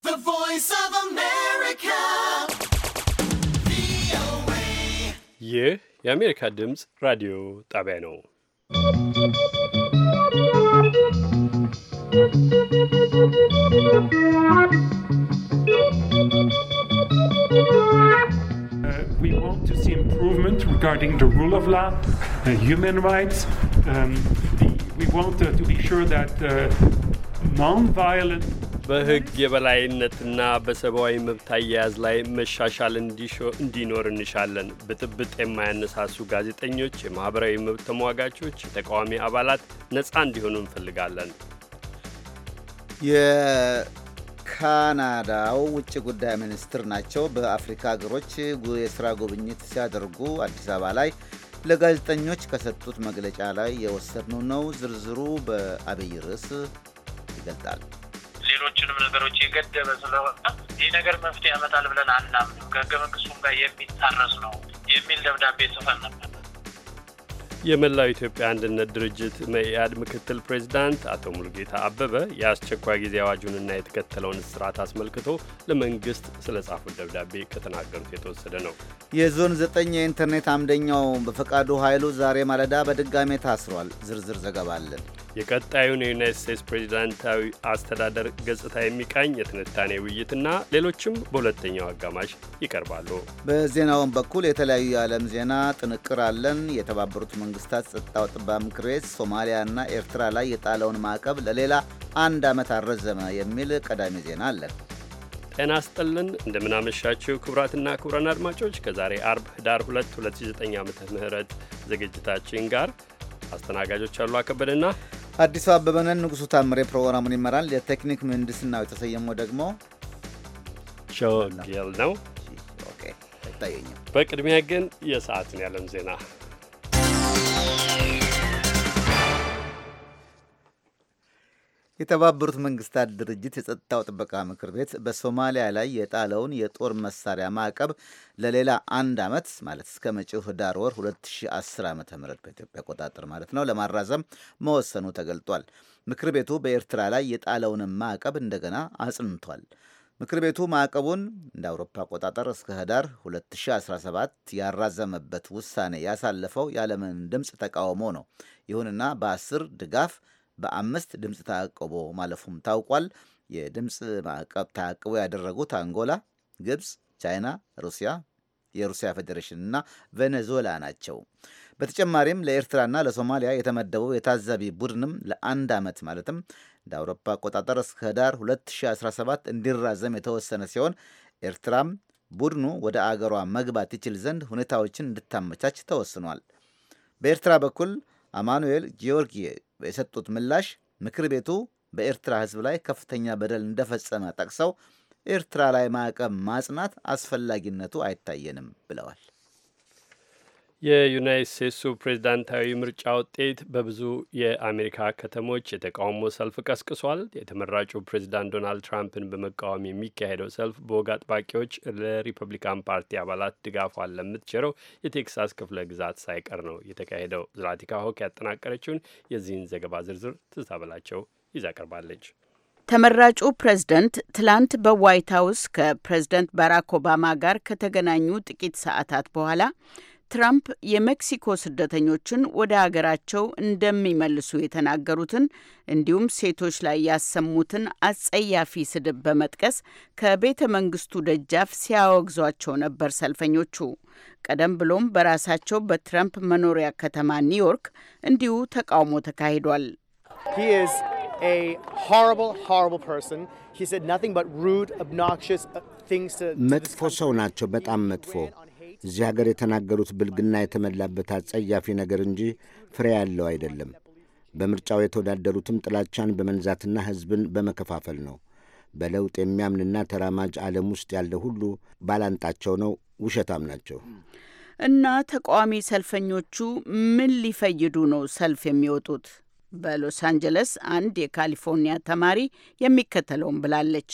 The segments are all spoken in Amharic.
ይህ የአሜሪካ ድምፅ ራዲዮ ጣቢያ ነው። we want to see improvement regarding the rule of law, uh, human rights. Um, the, we want uh, to be sure that uh, non-violent በሕግ የበላይነትና በሰብአዊ መብት አያያዝ ላይ መሻሻል እንዲኖር እንሻለን። ብጥብጥ የማያነሳሱ ጋዜጠኞች፣ የማኅበራዊ መብት ተሟጋቾች፣ የተቃዋሚ አባላት ነፃ እንዲሆኑ እንፈልጋለን። የካናዳው ውጭ ጉዳይ ሚኒስትር ናቸው። በአፍሪካ ሀገሮች የስራ ጉብኝት ሲያደርጉ አዲስ አበባ ላይ ለጋዜጠኞች ከሰጡት መግለጫ ላይ የወሰድነው ነው። ዝርዝሩ በአብይ ርዕስ ይገልጣል። ሌሎችንም ነገሮች የገደበ ስለሆነ ይህ ነገር መፍትሄ ያመጣል ብለን አናምንም፣ ከህገ መንግስቱም ጋር የሚጣረስ ነው የሚል ደብዳቤ ጽፈን ነበር። የመላው ኢትዮጵያ አንድነት ድርጅት መኢአድ ምክትል ፕሬዚዳንት አቶ ሙልጌታ አበበ የአስቸኳይ ጊዜ አዋጁንና የተከተለውን እስራት አስመልክቶ ለመንግስት ስለ ጻፉት ደብዳቤ ከተናገሩት የተወሰደ ነው። የዞን ዘጠኝ የኢንተርኔት አምደኛው በፈቃዱ ኃይሉ ዛሬ ማለዳ በድጋሜ ታስሯል። ዝርዝር ዘገባ አለን። የቀጣዩን የዩናይት ስቴትስ ፕሬዚዳንታዊ አስተዳደር ገጽታ የሚቃኝ የትንታኔ ውይይትና ሌሎችም በሁለተኛው አጋማሽ ይቀርባሉ። በዜናውን በኩል የተለያዩ የዓለም ዜና ጥንቅር አለን። የተባበሩት መንግስታት ጸጥታው ጥበቃ ምክር ቤት ሶማሊያና ኤርትራ ላይ የጣለውን ማዕቀብ ለሌላ አንድ ዓመት አረዘመ የሚል ቀዳሚ ዜና አለን። ጤና ስጥልን እንደምናመሻችው ክቡራትና ክቡራን አድማጮች ከዛሬ አርብ ህዳር 2 2009 ዓ ም ዝግጅታችን ጋር አስተናጋጆች አሉ አከበደና አዲሱ አበበነን። ንጉሱ ታምሬ ፕሮግራሙን ይመራል። የቴክኒክ ምህንድስናው የተሰየመው ደግሞ ሾጌል ነው። አይታየኝም። በቅድሚያ ግን የሰዓትን ያለም ዜና የተባበሩት መንግስታት ድርጅት የጸጥታው ጥበቃ ምክር ቤት በሶማሊያ ላይ የጣለውን የጦር መሳሪያ ማዕቀብ ለሌላ አንድ ዓመት ማለት እስከ መጪው ህዳር ወር 2010 ዓ ም በኢትዮጵያ አቆጣጠር ማለት ነው ለማራዘም መወሰኑ ተገልጧል። ምክር ቤቱ በኤርትራ ላይ የጣለውንም ማዕቀብ እንደገና አጽንቷል። ምክር ቤቱ ማዕቀቡን እንደ አውሮፓ አቆጣጠር እስከ ህዳር 2017 ያራዘመበት ውሳኔ ያሳለፈው ያለምን ድምፅ ተቃውሞ ነው። ይሁንና በአስር ድጋፍ በአምስት ድምፅ ተአቅቦ ማለፉም ታውቋል። የድምፅ ማዕቀብ ተአቅቦ ያደረጉት አንጎላ፣ ግብፅ፣ ቻይና፣ ሩሲያ፣ የሩሲያ ፌዴሬሽን እና ቬኔዙዌላ ናቸው። በተጨማሪም ለኤርትራና ለሶማሊያ የተመደበው የታዛቢ ቡድንም ለአንድ ዓመት ማለትም እንደ አውሮፓ አቆጣጠር እስከ ህዳር 2017 እንዲራዘም የተወሰነ ሲሆን ኤርትራም ቡድኑ ወደ አገሯ መግባት ይችል ዘንድ ሁኔታዎችን እንድታመቻች ተወስኗል። በኤርትራ በኩል አማኑኤል ጊዮርጊዬ የሰጡት ምላሽ ምክር ቤቱ በኤርትራ ሕዝብ ላይ ከፍተኛ በደል እንደፈጸመ ጠቅሰው ኤርትራ ላይ ማዕቀብ ማጽናት አስፈላጊነቱ አይታየንም ብለዋል። የዩናይት ስቴትሱ ፕሬዝዳንታዊ ምርጫ ውጤት በብዙ የአሜሪካ ከተሞች የተቃውሞ ሰልፍ ቀስቅሷል። የተመራጩ ፕሬዝዳንት ዶናልድ ትራምፕን በመቃወም የሚካሄደው ሰልፍ በወግ አጥባቂዎች ለሪፐብሊካን ፓርቲ አባላት ድጋፏን ለምትቸረው የቴክሳስ ክፍለ ግዛት ሳይቀር ነው የተካሄደው። ዝላቲካ ሆክ ያጠናቀረችውን የዚህን ዘገባ ዝርዝር ትዝታ በላቸው ይዛ ቀርባለች። ተመራጩ ፕሬዝደንት ትላንት በዋይት ሀውስ ከፕሬዝደንት ባራክ ኦባማ ጋር ከተገናኙ ጥቂት ሰዓታት በኋላ ትራምፕ የሜክሲኮ ስደተኞችን ወደ አገራቸው እንደሚመልሱ የተናገሩትን እንዲሁም ሴቶች ላይ ያሰሙትን አጸያፊ ስድብ በመጥቀስ ከቤተ መንግስቱ ደጃፍ ሲያወግዟቸው ነበር ሰልፈኞቹ። ቀደም ብሎም በራሳቸው በትራምፕ መኖሪያ ከተማ ኒውዮርክ እንዲሁ ተቃውሞ ተካሂዷል። መጥፎ ሰው ናቸው፣ በጣም መጥፎ እዚህ ሀገር የተናገሩት ብልግና የተመላበት አጸያፊ ነገር እንጂ ፍሬ ያለው አይደለም። በምርጫው የተወዳደሩትም ጥላቻን በመንዛትና ሕዝብን በመከፋፈል ነው። በለውጥ የሚያምንና ተራማጅ ዓለም ውስጥ ያለ ሁሉ ባላንጣቸው ነው። ውሸታም ናቸው። እና ተቃዋሚ ሰልፈኞቹ ምን ሊፈይዱ ነው ሰልፍ የሚወጡት? በሎስ አንጀለስ አንድ የካሊፎርኒያ ተማሪ የሚከተለውን ብላለች።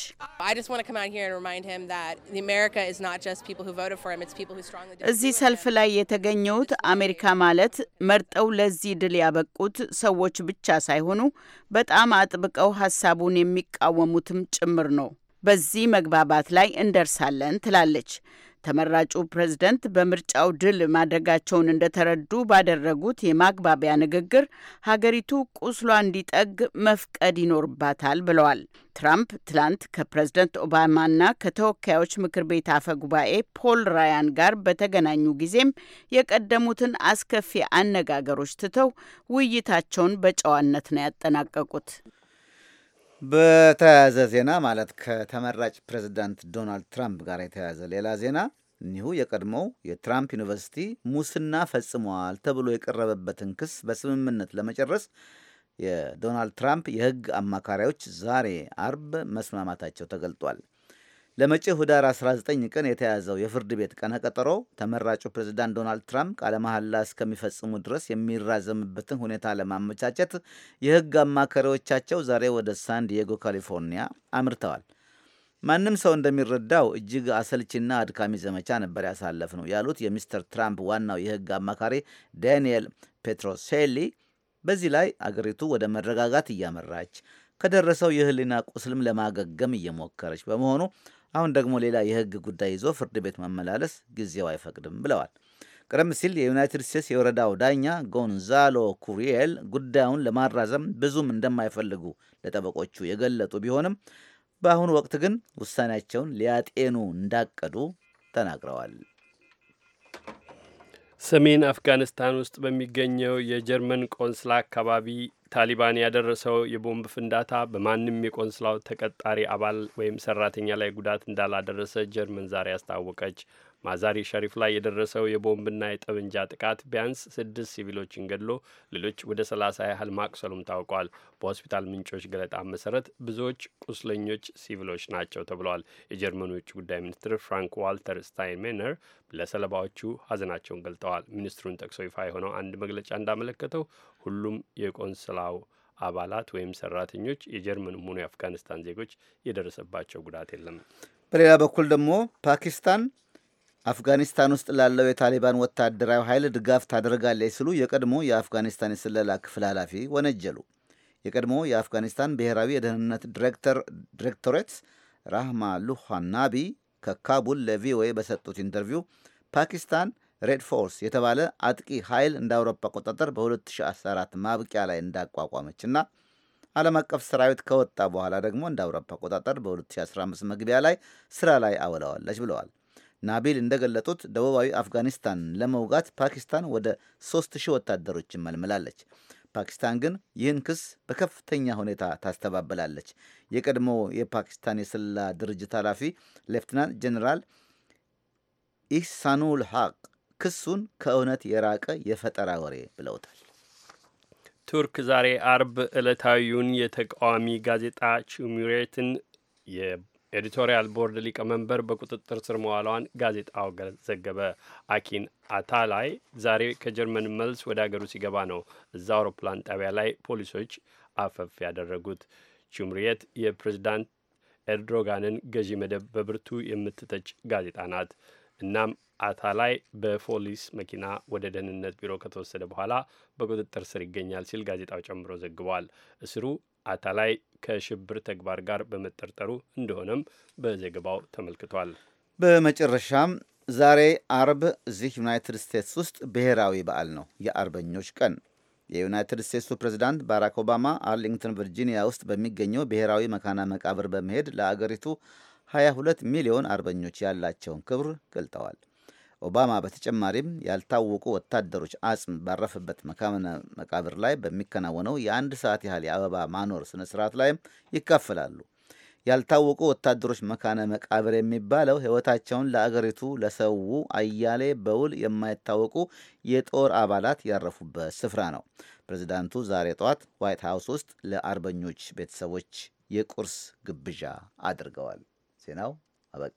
እዚህ ሰልፍ ላይ የተገኘሁት አሜሪካ ማለት መርጠው ለዚህ ድል ያበቁት ሰዎች ብቻ ሳይሆኑ በጣም አጥብቀው ሀሳቡን የሚቃወሙትም ጭምር ነው። በዚህ መግባባት ላይ እንደርሳለን ትላለች። ተመራጩ ፕሬዝደንት በምርጫው ድል ማድረጋቸውን እንደተረዱ ባደረጉት የማግባቢያ ንግግር ሀገሪቱ ቁስሏ እንዲጠግ መፍቀድ ይኖርባታል ብለዋል። ትራምፕ ትላንት ከፕሬዝደንት ኦባማና ከተወካዮች ምክር ቤት አፈ ጉባኤ ፖል ራያን ጋር በተገናኙ ጊዜም የቀደሙትን አስከፊ አነጋገሮች ትተው ውይይታቸውን በጨዋነት ነው ያጠናቀቁት። በተያያዘ ዜና ማለት ከተመራጭ ፕሬዚዳንት ዶናልድ ትራምፕ ጋር የተያያዘ ሌላ ዜና እኒሁ የቀድሞው የትራምፕ ዩኒቨርሲቲ ሙስና ፈጽሟል ተብሎ የቀረበበትን ክስ በስምምነት ለመጨረስ የዶናልድ ትራምፕ የሕግ አማካሪዎች ዛሬ አርብ መስማማታቸው ተገልጧል። ለመጪው ህዳር 19 ቀን የተያዘው የፍርድ ቤት ቀነ ቀጠሮ ተመራጩ ፕሬዝዳንት ዶናልድ ትራምፕ ቃለ መሐላ እስከሚፈጽሙ ድረስ የሚራዘምበትን ሁኔታ ለማመቻቸት የህግ አማካሪዎቻቸው ዛሬ ወደ ሳን ዲየጎ ካሊፎርኒያ አምርተዋል። ማንም ሰው እንደሚረዳው እጅግ አሰልቺና አድካሚ ዘመቻ ነበር ያሳለፍ ነው ያሉት የሚስተር ትራምፕ ዋናው የህግ አማካሪ ዳንኤል ፔትሮሴሊ፣ በዚህ ላይ አገሪቱ ወደ መረጋጋት እያመራች ከደረሰው የህሊና ቁስልም ለማገገም እየሞከረች በመሆኑ አሁን ደግሞ ሌላ የህግ ጉዳይ ይዞ ፍርድ ቤት መመላለስ ጊዜው አይፈቅድም ብለዋል። ቀደም ሲል የዩናይትድ ስቴትስ የወረዳው ዳኛ ጎንዛሎ ኩሪኤል ጉዳዩን ለማራዘም ብዙም እንደማይፈልጉ ለጠበቆቹ የገለጡ ቢሆንም በአሁኑ ወቅት ግን ውሳኔያቸውን ሊያጤኑ እንዳቀዱ ተናግረዋል። ሰሜን አፍጋኒስታን ውስጥ በሚገኘው የጀርመን ቆንስላ አካባቢ ታሊባን ያደረሰው የቦምብ ፍንዳታ በማንም የቆንስላው ተቀጣሪ አባል ወይም ሰራተኛ ላይ ጉዳት እንዳላደረሰ ጀርመን ዛሬ አስታወቀች። ማዛሪ ሸሪፍ ላይ የደረሰው የቦምብና የጠመንጃ ጥቃት ቢያንስ ስድስት ሲቪሎችን ገድሎ ሌሎች ወደ ሰላሳ ያህል ማቁሰሉም ታውቋል። በሆስፒታል ምንጮች ገለጣ መሰረት ብዙዎች ቁስለኞች ሲቪሎች ናቸው ተብለዋል። የጀርመኑ የውጭ ጉዳይ ሚኒስትር ፍራንክ ዋልተር ስታይንሜነር ለሰለባዎቹ ሀዘናቸውን ገልጠዋል። ሚኒስትሩን ጠቅሶ ይፋ የሆነው አንድ መግለጫ እንዳመለከተው ሁሉም የቆንስላው አባላት ወይም ሰራተኞች የጀርመንም ሆኑ የአፍጋኒስታን ዜጎች የደረሰባቸው ጉዳት የለም። በሌላ በኩል ደግሞ ፓኪስታን አፍጋኒስታን ውስጥ ላለው የታሊባን ወታደራዊ ኃይል ድጋፍ ታደርጋለች ሲሉ የቀድሞ የአፍጋኒስታን የስለላ ክፍል ኃላፊ ወነጀሉ። የቀድሞ የአፍጋኒስታን ብሔራዊ የደህንነት ዲሬክቶሬት ራህማ ሉሃናቢ ከካቡል ለቪኦኤ በሰጡት ኢንተርቪው ፓኪስታን ሬድ ፎርስ የተባለ አጥቂ ኃይል እንደ አውሮፓ አቆጣጠር በ2014 ማብቂያ ላይ እንዳቋቋመችና ዓለም አቀፍ ሰራዊት ከወጣ በኋላ ደግሞ እንደ አውሮፓ አቆጣጠር በ2015 መግቢያ ላይ ስራ ላይ አውለዋለች ብለዋል። ናቢል እንደገለጡት ደቡባዊ አፍጋኒስታን ለመውጋት ፓኪስታን ወደ 3000 ወታደሮችን መልምላለች። ፓኪስታን ግን ይህን ክስ በከፍተኛ ሁኔታ ታስተባበላለች። የቀድሞ የፓኪስታን የስለላ ድርጅት ኃላፊ ሌፍትናንት ጀኔራል ኢህሳኑል ሐቅ ክሱን ከእውነት የራቀ የፈጠራ ወሬ ብለውታል። ቱርክ ዛሬ አርብ ዕለታዊውን የተቃዋሚ ጋዜጣ ቹሚሬትን ኤዲቶሪያል ቦርድ ሊቀመንበር በቁጥጥር ስር መዋሏን ጋዜጣው ዘገበ። አኪን አታላይ ዛሬ ከጀርመን መልስ ወደ አገሩ ሲገባ ነው እዛ አውሮፕላን ጣቢያ ላይ ፖሊሶች አፈፍ ያደረጉት። ቹምሪየት የፕሬዝዳንት ኤርዶጋንን ገዢ መደብ በብርቱ የምትተች ጋዜጣ ናት። እናም አታላይ በፖሊስ መኪና ወደ ደህንነት ቢሮ ከተወሰደ በኋላ በቁጥጥር ስር ይገኛል ሲል ጋዜጣው ጨምሮ ዘግቧል። እስሩ አታላይ ከሽብር ተግባር ጋር በመጠርጠሩ እንደሆነም በዘገባው ተመልክቷል። በመጨረሻም ዛሬ አርብ እዚህ ዩናይትድ ስቴትስ ውስጥ ብሔራዊ በዓል ነው፣ የአርበኞች ቀን። የዩናይትድ ስቴትሱ ፕሬዚዳንት ባራክ ኦባማ አርሊንግተን ቨርጂኒያ ውስጥ በሚገኘው ብሔራዊ መካና መቃብር በመሄድ ለአገሪቱ 22 ሚሊዮን አርበኞች ያላቸውን ክብር ገልጠዋል። ኦባማ በተጨማሪም ያልታወቁ ወታደሮች አጽም ባረፈበት መካነ መቃብር ላይ በሚከናወነው የአንድ ሰዓት ያህል የአበባ ማኖር ስነ ስርዓት ላይም ይካፈላሉ። ያልታወቁ ወታደሮች መካነ መቃብር የሚባለው ሕይወታቸውን ለአገሪቱ ለሰው አያሌ በውል የማይታወቁ የጦር አባላት ያረፉበት ስፍራ ነው። ፕሬዚዳንቱ ዛሬ ጠዋት ዋይት ሀውስ ውስጥ ለአርበኞች ቤተሰቦች የቁርስ ግብዣ አድርገዋል። ዜናው አበቃ።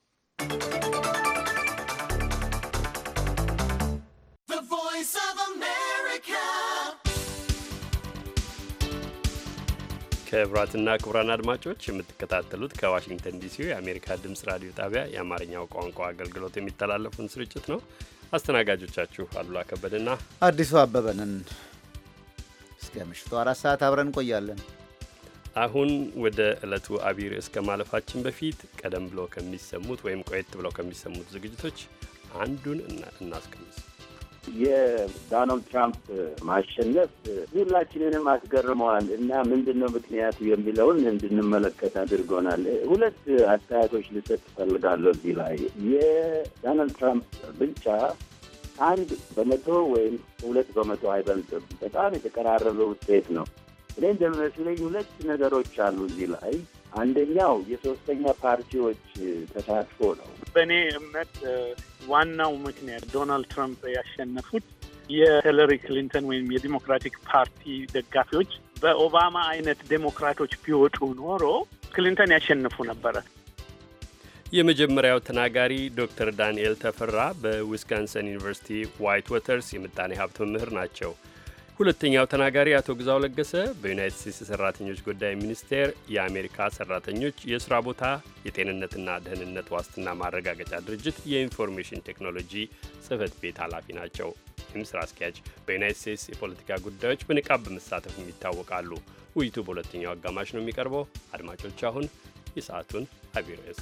ክቡራትና ክቡራን አድማጮች የምትከታተሉት ከዋሽንግተን ዲሲ የአሜሪካ ድምፅ ራዲዮ ጣቢያ የአማርኛው ቋንቋ አገልግሎት የሚተላለፉን ስርጭት ነው። አስተናጋጆቻችሁ አሉላ ከበደና አዲሱ አበበንን እስከ ምሽቱ አራት ሰዓት አብረን እንቆያለን። አሁን ወደ ዕለቱ አቢይ ርዕስ ከማለፋችን በፊት ቀደም ብሎ ከሚሰሙት ወይም ቆየት ብለው ከሚሰሙት ዝግጅቶች አንዱን እናስቀምስ። የዶናልድ ትራምፕ ማሸነፍ ሁላችንንም አስገርመዋል እና ምንድን ነው ምክንያቱ የሚለውን እንድንመለከት አድርጎናል። ሁለት አስተያየቶች ልሰጥ እፈልጋለሁ እዚህ ላይ የዶናልድ ትራምፕ ብልጫ አንድ በመቶ ወይም ሁለት በመቶ አይበልጥም። በጣም የተቀራረበ ውጤት ነው። እኔ እንደሚመስለኝ ሁለት ነገሮች አሉ እዚህ ላይ። አንደኛው የሶስተኛ ፓርቲዎች ተሳትፎ ነው። በእኔ እምነት ዋናው ምክንያት ዶናልድ ትራምፕ ያሸነፉት የሂለሪ ክሊንተን ወይም የዲሞክራቲክ ፓርቲ ደጋፊዎች በኦባማ አይነት ዴሞክራቶች ቢወጡ ኖሮ ክሊንተን ያሸንፉ ነበረ። የመጀመሪያው ተናጋሪ ዶክተር ዳንኤል ተፈራ በዊስካንሰን ዩኒቨርሲቲ ዋይት ወተርስ የምጣኔ ሀብት መምህር ናቸው። ሁለተኛው ተናጋሪ አቶ ግዛው ለገሰ በዩናይትድ ስቴትስ የሰራተኞች ጉዳይ ሚኒስቴር የአሜሪካ ሰራተኞች የስራ ቦታ የጤንነትና ደህንነት ዋስትና ማረጋገጫ ድርጅት የኢንፎርሜሽን ቴክኖሎጂ ጽህፈት ቤት ኃላፊ ናቸው። ይህም ስራ አስኪያጅ በዩናይትድ ስቴትስ የፖለቲካ ጉዳዮች በንቃብ በመሳተፍም ይታወቃሉ። ውይይቱ በሁለተኛው አጋማሽ ነው የሚቀርበው። አድማጮች አሁን የሰዓቱን አቢይ ርዕስ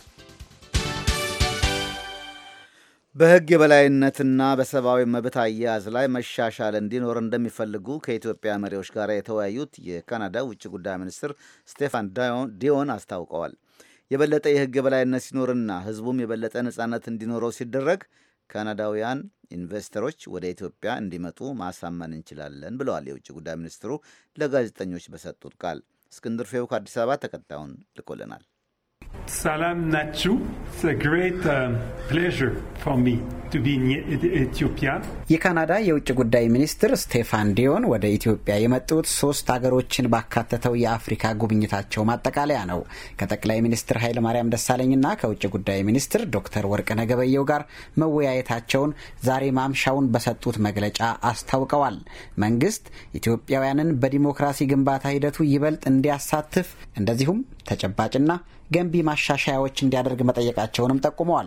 በሕግ የበላይነትና በሰብአዊ መብት አያያዝ ላይ መሻሻል እንዲኖር እንደሚፈልጉ ከኢትዮጵያ መሪዎች ጋር የተወያዩት የካናዳ ውጭ ጉዳይ ሚኒስትር ስቴፋን ዲዮን አስታውቀዋል። የበለጠ የሕግ የበላይነት ሲኖርና ሕዝቡም የበለጠ ነጻነት እንዲኖረው ሲደረግ ካናዳውያን ኢንቨስተሮች ወደ ኢትዮጵያ እንዲመጡ ማሳመን እንችላለን ብለዋል የውጭ ጉዳይ ሚኒስትሩ ለጋዜጠኞች በሰጡት ቃል። እስክንድር ፌው ከአዲስ አበባ ተከታዩን ልኮልናል። ሰላም ናችሁ። ግሬት ፕሌዥር ፎር ሚ ቱ ቢ ኢትዮጵያ። የካናዳ የውጭ ጉዳይ ሚኒስትር ስቴፋን ዲዮን ወደ ኢትዮጵያ የመጡት ሶስት አገሮችን ባካተተው የአፍሪካ ጉብኝታቸው ማጠቃለያ ነው። ከጠቅላይ ሚኒስትር ኃይለማርያም ደሳለኝና ከውጭ ጉዳይ ሚኒስትር ዶክተር ወርቅነህ ገበየሁ ጋር መወያየታቸውን ዛሬ ማምሻውን በሰጡት መግለጫ አስታውቀዋል። መንግስት ኢትዮጵያውያንን በዲሞክራሲ ግንባታ ሂደቱ ይበልጥ እንዲያሳትፍ እንደዚሁም ተጨባጭና ገንቢ ማሻሻያዎች እንዲያደርግ መጠየቃቸውንም ጠቁመዋል።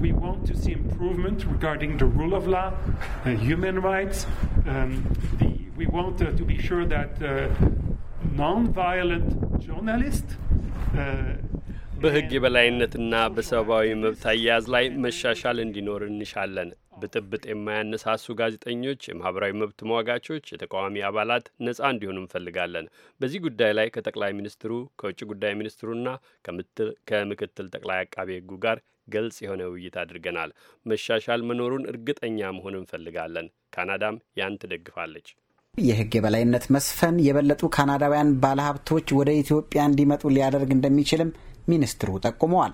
በሕግ የበላይነትና በሰብአዊ መብት አያያዝ ላይ መሻሻል እንዲኖር እንሻለን። ብጥብጥ የማያነሳሱ ጋዜጠኞች፣ የማህበራዊ መብት ተሟጋቾች፣ የተቃዋሚ አባላት ነጻ እንዲሆኑ እንፈልጋለን። በዚህ ጉዳይ ላይ ከጠቅላይ ሚኒስትሩ ከውጭ ጉዳይ ሚኒስትሩና ከምክትል ጠቅላይ አቃቤ ሕጉ ጋር ግልጽ የሆነ ውይይት አድርገናል። መሻሻል መኖሩን እርግጠኛ መሆን እንፈልጋለን። ካናዳም ያን ትደግፋለች። የሕግ የበላይነት መስፈን የበለጡ ካናዳውያን ባለሀብቶች ወደ ኢትዮጵያ እንዲመጡ ሊያደርግ እንደሚችልም ሚኒስትሩ ጠቁመዋል።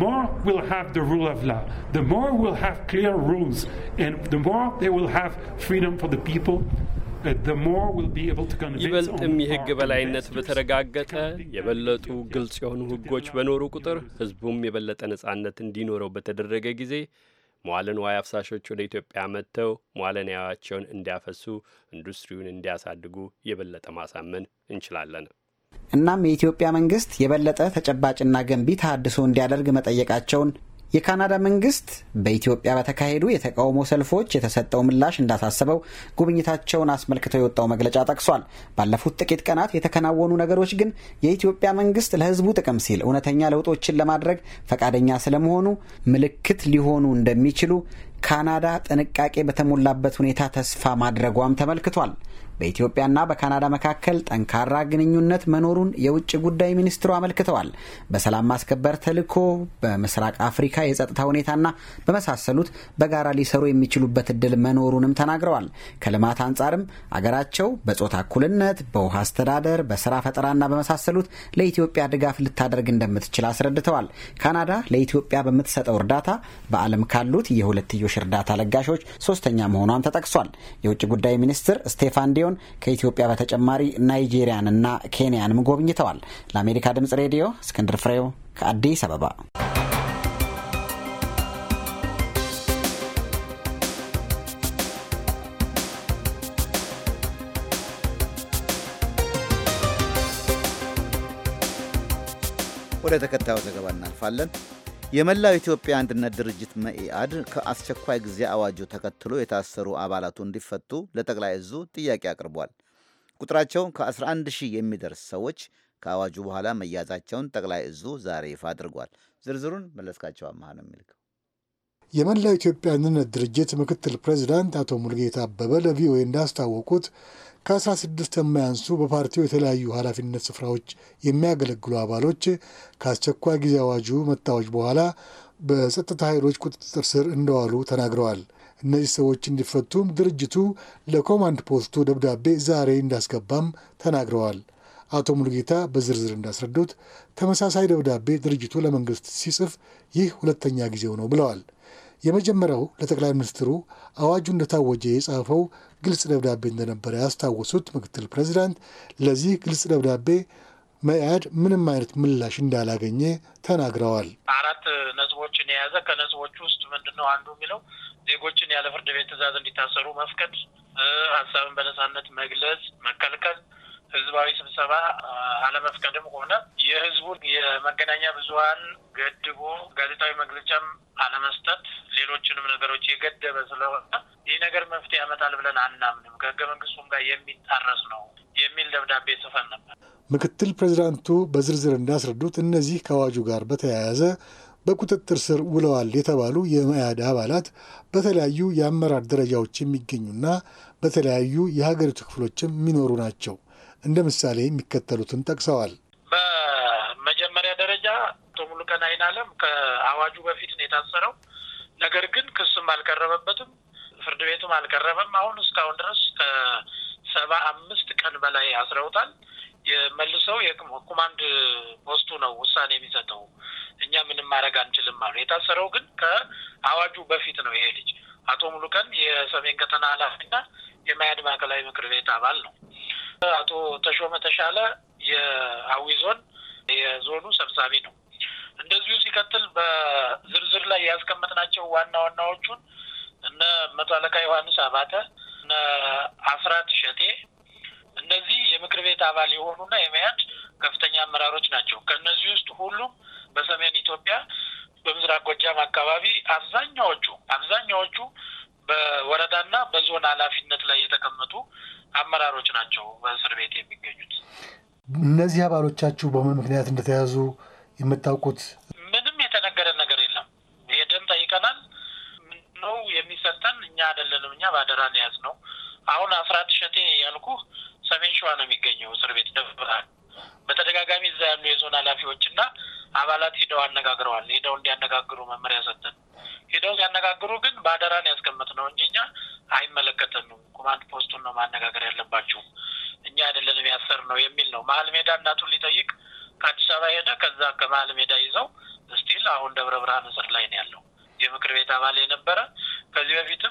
ይበልጥም የሕግ በላይነት በተረጋገጠ የበለጡ ግልጽ የሆኑ ሕጎች በኖሩ ቁጥር ሕዝቡም የበለጠ ነጻነት እንዲኖረው በተደረገ ጊዜ መዋለ ንዋይ አፍሳሾች ወደ ኢትዮጵያ መጥተው መዋለ ንዋያቸውን እንዲያፈሱ፣ ኢንዱስትሪውን እንዲያሳድጉ የበለጠ ማሳመን እንችላለን። እናም የኢትዮጵያ መንግስት የበለጠ ተጨባጭና ገንቢ ተሃድሶ እንዲያደርግ መጠየቃቸውን የካናዳ መንግስት በኢትዮጵያ በተካሄዱ የተቃውሞ ሰልፎች የተሰጠው ምላሽ እንዳሳሰበው ጉብኝታቸውን አስመልክቶ የወጣው መግለጫ ጠቅሷል። ባለፉት ጥቂት ቀናት የተከናወኑ ነገሮች ግን የኢትዮጵያ መንግስት ለሕዝቡ ጥቅም ሲል እውነተኛ ለውጦችን ለማድረግ ፈቃደኛ ስለመሆኑ ምልክት ሊሆኑ እንደሚችሉ ካናዳ ጥንቃቄ በተሞላበት ሁኔታ ተስፋ ማድረጓም ተመልክቷል። በኢትዮጵያና በካናዳ መካከል ጠንካራ ግንኙነት መኖሩን የውጭ ጉዳይ ሚኒስትሩ አመልክተዋል። በሰላም ማስከበር ተልዕኮ፣ በምስራቅ አፍሪካ የጸጥታ ሁኔታና በመሳሰሉት በጋራ ሊሰሩ የሚችሉበት እድል መኖሩንም ተናግረዋል። ከልማት አንጻርም አገራቸው በጾታ እኩልነት፣ በውሃ አስተዳደር፣ በስራ ፈጠራና በመሳሰሉት ለኢትዮጵያ ድጋፍ ልታደርግ እንደምትችል አስረድተዋል። ካናዳ ለኢትዮጵያ በምትሰጠው እርዳታ በዓለም ካሉት የሁለትዮሽ እርዳታ ለጋሾች ሶስተኛ መሆኗም ተጠቅሷል። የውጭ ጉዳይ ሚኒስትር ስቴፋን ዲዮን ከኢትዮጵያ በተጨማሪ ናይጄሪያንና ኬንያንም ጎብኝተዋል። ለአሜሪካ ድምጽ ሬዲዮ እስክንድር ፍሬው ከአዲስ አበባ። ወደ ተከታዩ ዘገባ እናልፋለን። የመላው ኢትዮጵያ አንድነት ድርጅት መኢአድ ከአስቸኳይ ጊዜ አዋጁ ተከትሎ የታሰሩ አባላቱ እንዲፈቱ ለጠቅላይ እዙ ጥያቄ አቅርቧል። ቁጥራቸው ከ11 ሺህ የሚደርስ ሰዎች ከአዋጁ በኋላ መያዛቸውን ጠቅላይ እዙ ዛሬ ይፋ አድርጓል። ዝርዝሩን መለስካቸው አመሃ ነው የሚልከው። የመላው ኢትዮጵያ አንድነት ድርጅት ምክትል ፕሬዚዳንት አቶ ሙልጌታ አበበ ለቪኦኤ እንዳስታወቁት ከአስራ ስድስት የማያንሱ በፓርቲው የተለያዩ ኃላፊነት ስፍራዎች የሚያገለግሉ አባሎች ከአስቸኳይ ጊዜ አዋጁ መታወጅ በኋላ በጸጥታ ኃይሎች ቁጥጥር ስር እንደዋሉ ተናግረዋል። እነዚህ ሰዎች እንዲፈቱም ድርጅቱ ለኮማንድ ፖስቱ ደብዳቤ ዛሬ እንዳስገባም ተናግረዋል። አቶ ሙሉጌታ በዝርዝር እንዳስረዱት ተመሳሳይ ደብዳቤ ድርጅቱ ለመንግስት ሲጽፍ ይህ ሁለተኛ ጊዜው ነው ብለዋል። የመጀመሪያው ለጠቅላይ ሚኒስትሩ አዋጁ እንደታወጀ የጻፈው ግልጽ ደብዳቤ እንደነበረ ያስታወሱት ምክትል ፕሬዚዳንት ለዚህ ግልጽ ደብዳቤ መኢአድ ምንም አይነት ምላሽ እንዳላገኘ ተናግረዋል። አራት ነጥቦችን የያዘ ከነጥቦቹ ውስጥ ምንድን ነው አንዱ የሚለው ዜጎችን ያለ ፍርድ ቤት ትዕዛዝ እንዲታሰሩ መፍቀድ፣ ሀሳብን በነጻነት መግለጽ መከልከል፣ ህዝባዊ ስብሰባ አለመፍቀድም ሆነ የህዝቡን የመገናኛ ብዙኃን ገድቦ ጋዜጣዊ መግለጫም አለመስጠት፣ ሌሎችንም ነገሮች የገደበ ስለሆነ ይህ ነገር መፍትሄ ያመጣል ብለን አናምንም፣ ከህገ መንግስቱም ጋር የሚጣረስ ነው የሚል ደብዳቤ ጽፈን ነበር። ምክትል ፕሬዚዳንቱ በዝርዝር እንዳስረዱት እነዚህ ከአዋጁ ጋር በተያያዘ በቁጥጥር ስር ውለዋል የተባሉ የመያድ አባላት በተለያዩ የአመራር ደረጃዎች የሚገኙና በተለያዩ የሀገሪቱ ክፍሎችም የሚኖሩ ናቸው። እንደ ምሳሌ የሚከተሉትን ጠቅሰዋል። በመጀመሪያ ደረጃ አቶ ሙሉቀን አይናለም ከአዋጁ በፊት ነው የታሰረው። ነገር ግን ክስም አልቀረበበትም፣ ፍርድ ቤትም አልቀረበም። አሁን እስካሁን ድረስ ከሰባ አምስት ቀን በላይ አስረውታል። የመልሰው የኮማንድ ፖስቱ ነው ውሳኔ የሚሰጠው። እኛ ምንም ማድረግ አንችልም አሉ። የታሰረው ግን ከአዋጁ በፊት ነው። ይሄ ልጅ አቶ ሙሉቀን የሰሜን ቀጠና ኃላፊና የመያድ ማዕከላዊ ምክር ቤት አባል ነው። አቶ ተሾመ ተሻለ የአዊ ዞን የዞኑ ሰብሳቢ ነው። እንደዚሁ ሲቀጥል በዝርዝር ላይ ያስቀመጥናቸው ዋና ዋናዎቹን እነ መቶ አለቃ ዮሐንስ አባተ፣ እነ አስራት ሸቴ እነዚህ የምክር ቤት አባል የሆኑና የመያድ ከፍተኛ አመራሮች ናቸው። ከእነዚህ ውስጥ ሁሉም በሰሜን ኢትዮጵያ በምስራቅ ጎጃም አካባቢ አብዛኛዎቹ አብዛኛዎቹ በወረዳና በዞን ኃላፊነት ላይ የተቀመጡ አመራሮች ናቸው በእስር ቤት የሚገኙት። እነዚህ አባሎቻችሁ በምን ምክንያት እንደተያዙ የምታውቁት? ምንም የተነገረ ነገር የለም። ሄደን ጠይቀናል። ነው የሚሰጠን እኛ አይደለንም። እኛ ባደራ ነው የያዝነው። አሁን አስራት ሸቴ ያልኩህ ሰሜን ሸዋ ነው የሚገኘው እስር ቤት ደብረ ብርሃን። በተደጋጋሚ እዛ ያሉ የዞን ኃላፊዎችና አባላት ሂደው አነጋግረዋል። ሂደው እንዲያነጋግሩ መመሪያ ሰጠን። ሂደው ሲያነጋግሩ ግን በአደራን ያስቀመጥ ነው እንጂ እኛ አይመለከተንም፣ ኮማንድ ፖስቱን ነው ማነጋገር ያለባችሁ፣ እኛ አይደለንም ያሰር ነው የሚል ነው። መሀል ሜዳ እናቱን ሊጠይቅ ከአዲስ አበባ ሄደ። ከዛ ከመሀል ሜዳ ይዘው ስቲል አሁን ደብረ ብርሃን እስር ላይ ነው ያለው። የምክር ቤት አባል የነበረ ከዚህ በፊትም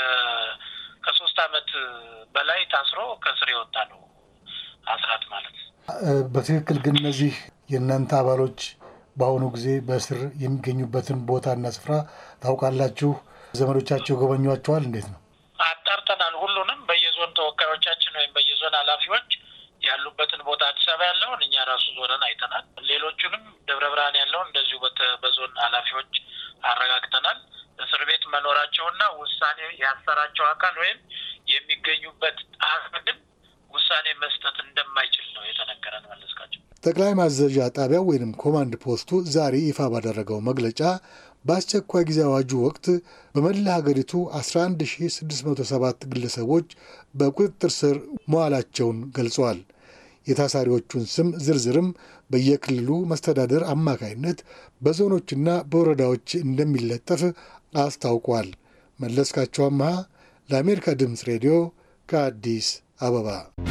ከሶስት አመት በላይ ታስሮ ከስር የወጣ ነው አስራት ማለት በትክክል ግን እነዚህ የእናንተ አባሎች በአሁኑ ጊዜ በእስር የሚገኙበትን ቦታና ስፍራ ታውቃላችሁ? ዘመዶቻቸው ጎበኟቸዋል? እንዴት ነው? አጣርተናል። ሁሉንም በየዞን ተወካዮቻችን ወይም በየዞን ኃላፊዎች ያሉበትን ቦታ አዲስ አበባ ያለውን እኛ ራሱ ዞረን አይተናል። ሌሎቹንም ደብረ ብርሃን ያለውን እንደዚሁ በዞን ኃላፊዎች አረጋግጠናል። እስር ቤት መኖራቸውና ውሳኔ ያሰራቸው አካል ወይም የሚገኙበት አቅድም ውሳኔ መስጠት እንደማይችል ነው የተነገረን። መለስካቸው ጠቅላይ ማዘዣ ጣቢያው ወይም ኮማንድ ፖስቱ ዛሬ ይፋ ባደረገው መግለጫ በአስቸኳይ ጊዜ አዋጁ ወቅት በመላ ሀገሪቱ 11607 ግለሰቦች በቁጥጥር ስር መዋላቸውን ገልጿል። የታሳሪዎቹን ስም ዝርዝርም በየክልሉ መስተዳደር አማካይነት በዞኖችና በወረዳዎች እንደሚለጠፍ አስታውቋል። መለስካቸው አመሃ ለአሜሪካ ድምፅ ሬዲዮ ከአዲስ አበባ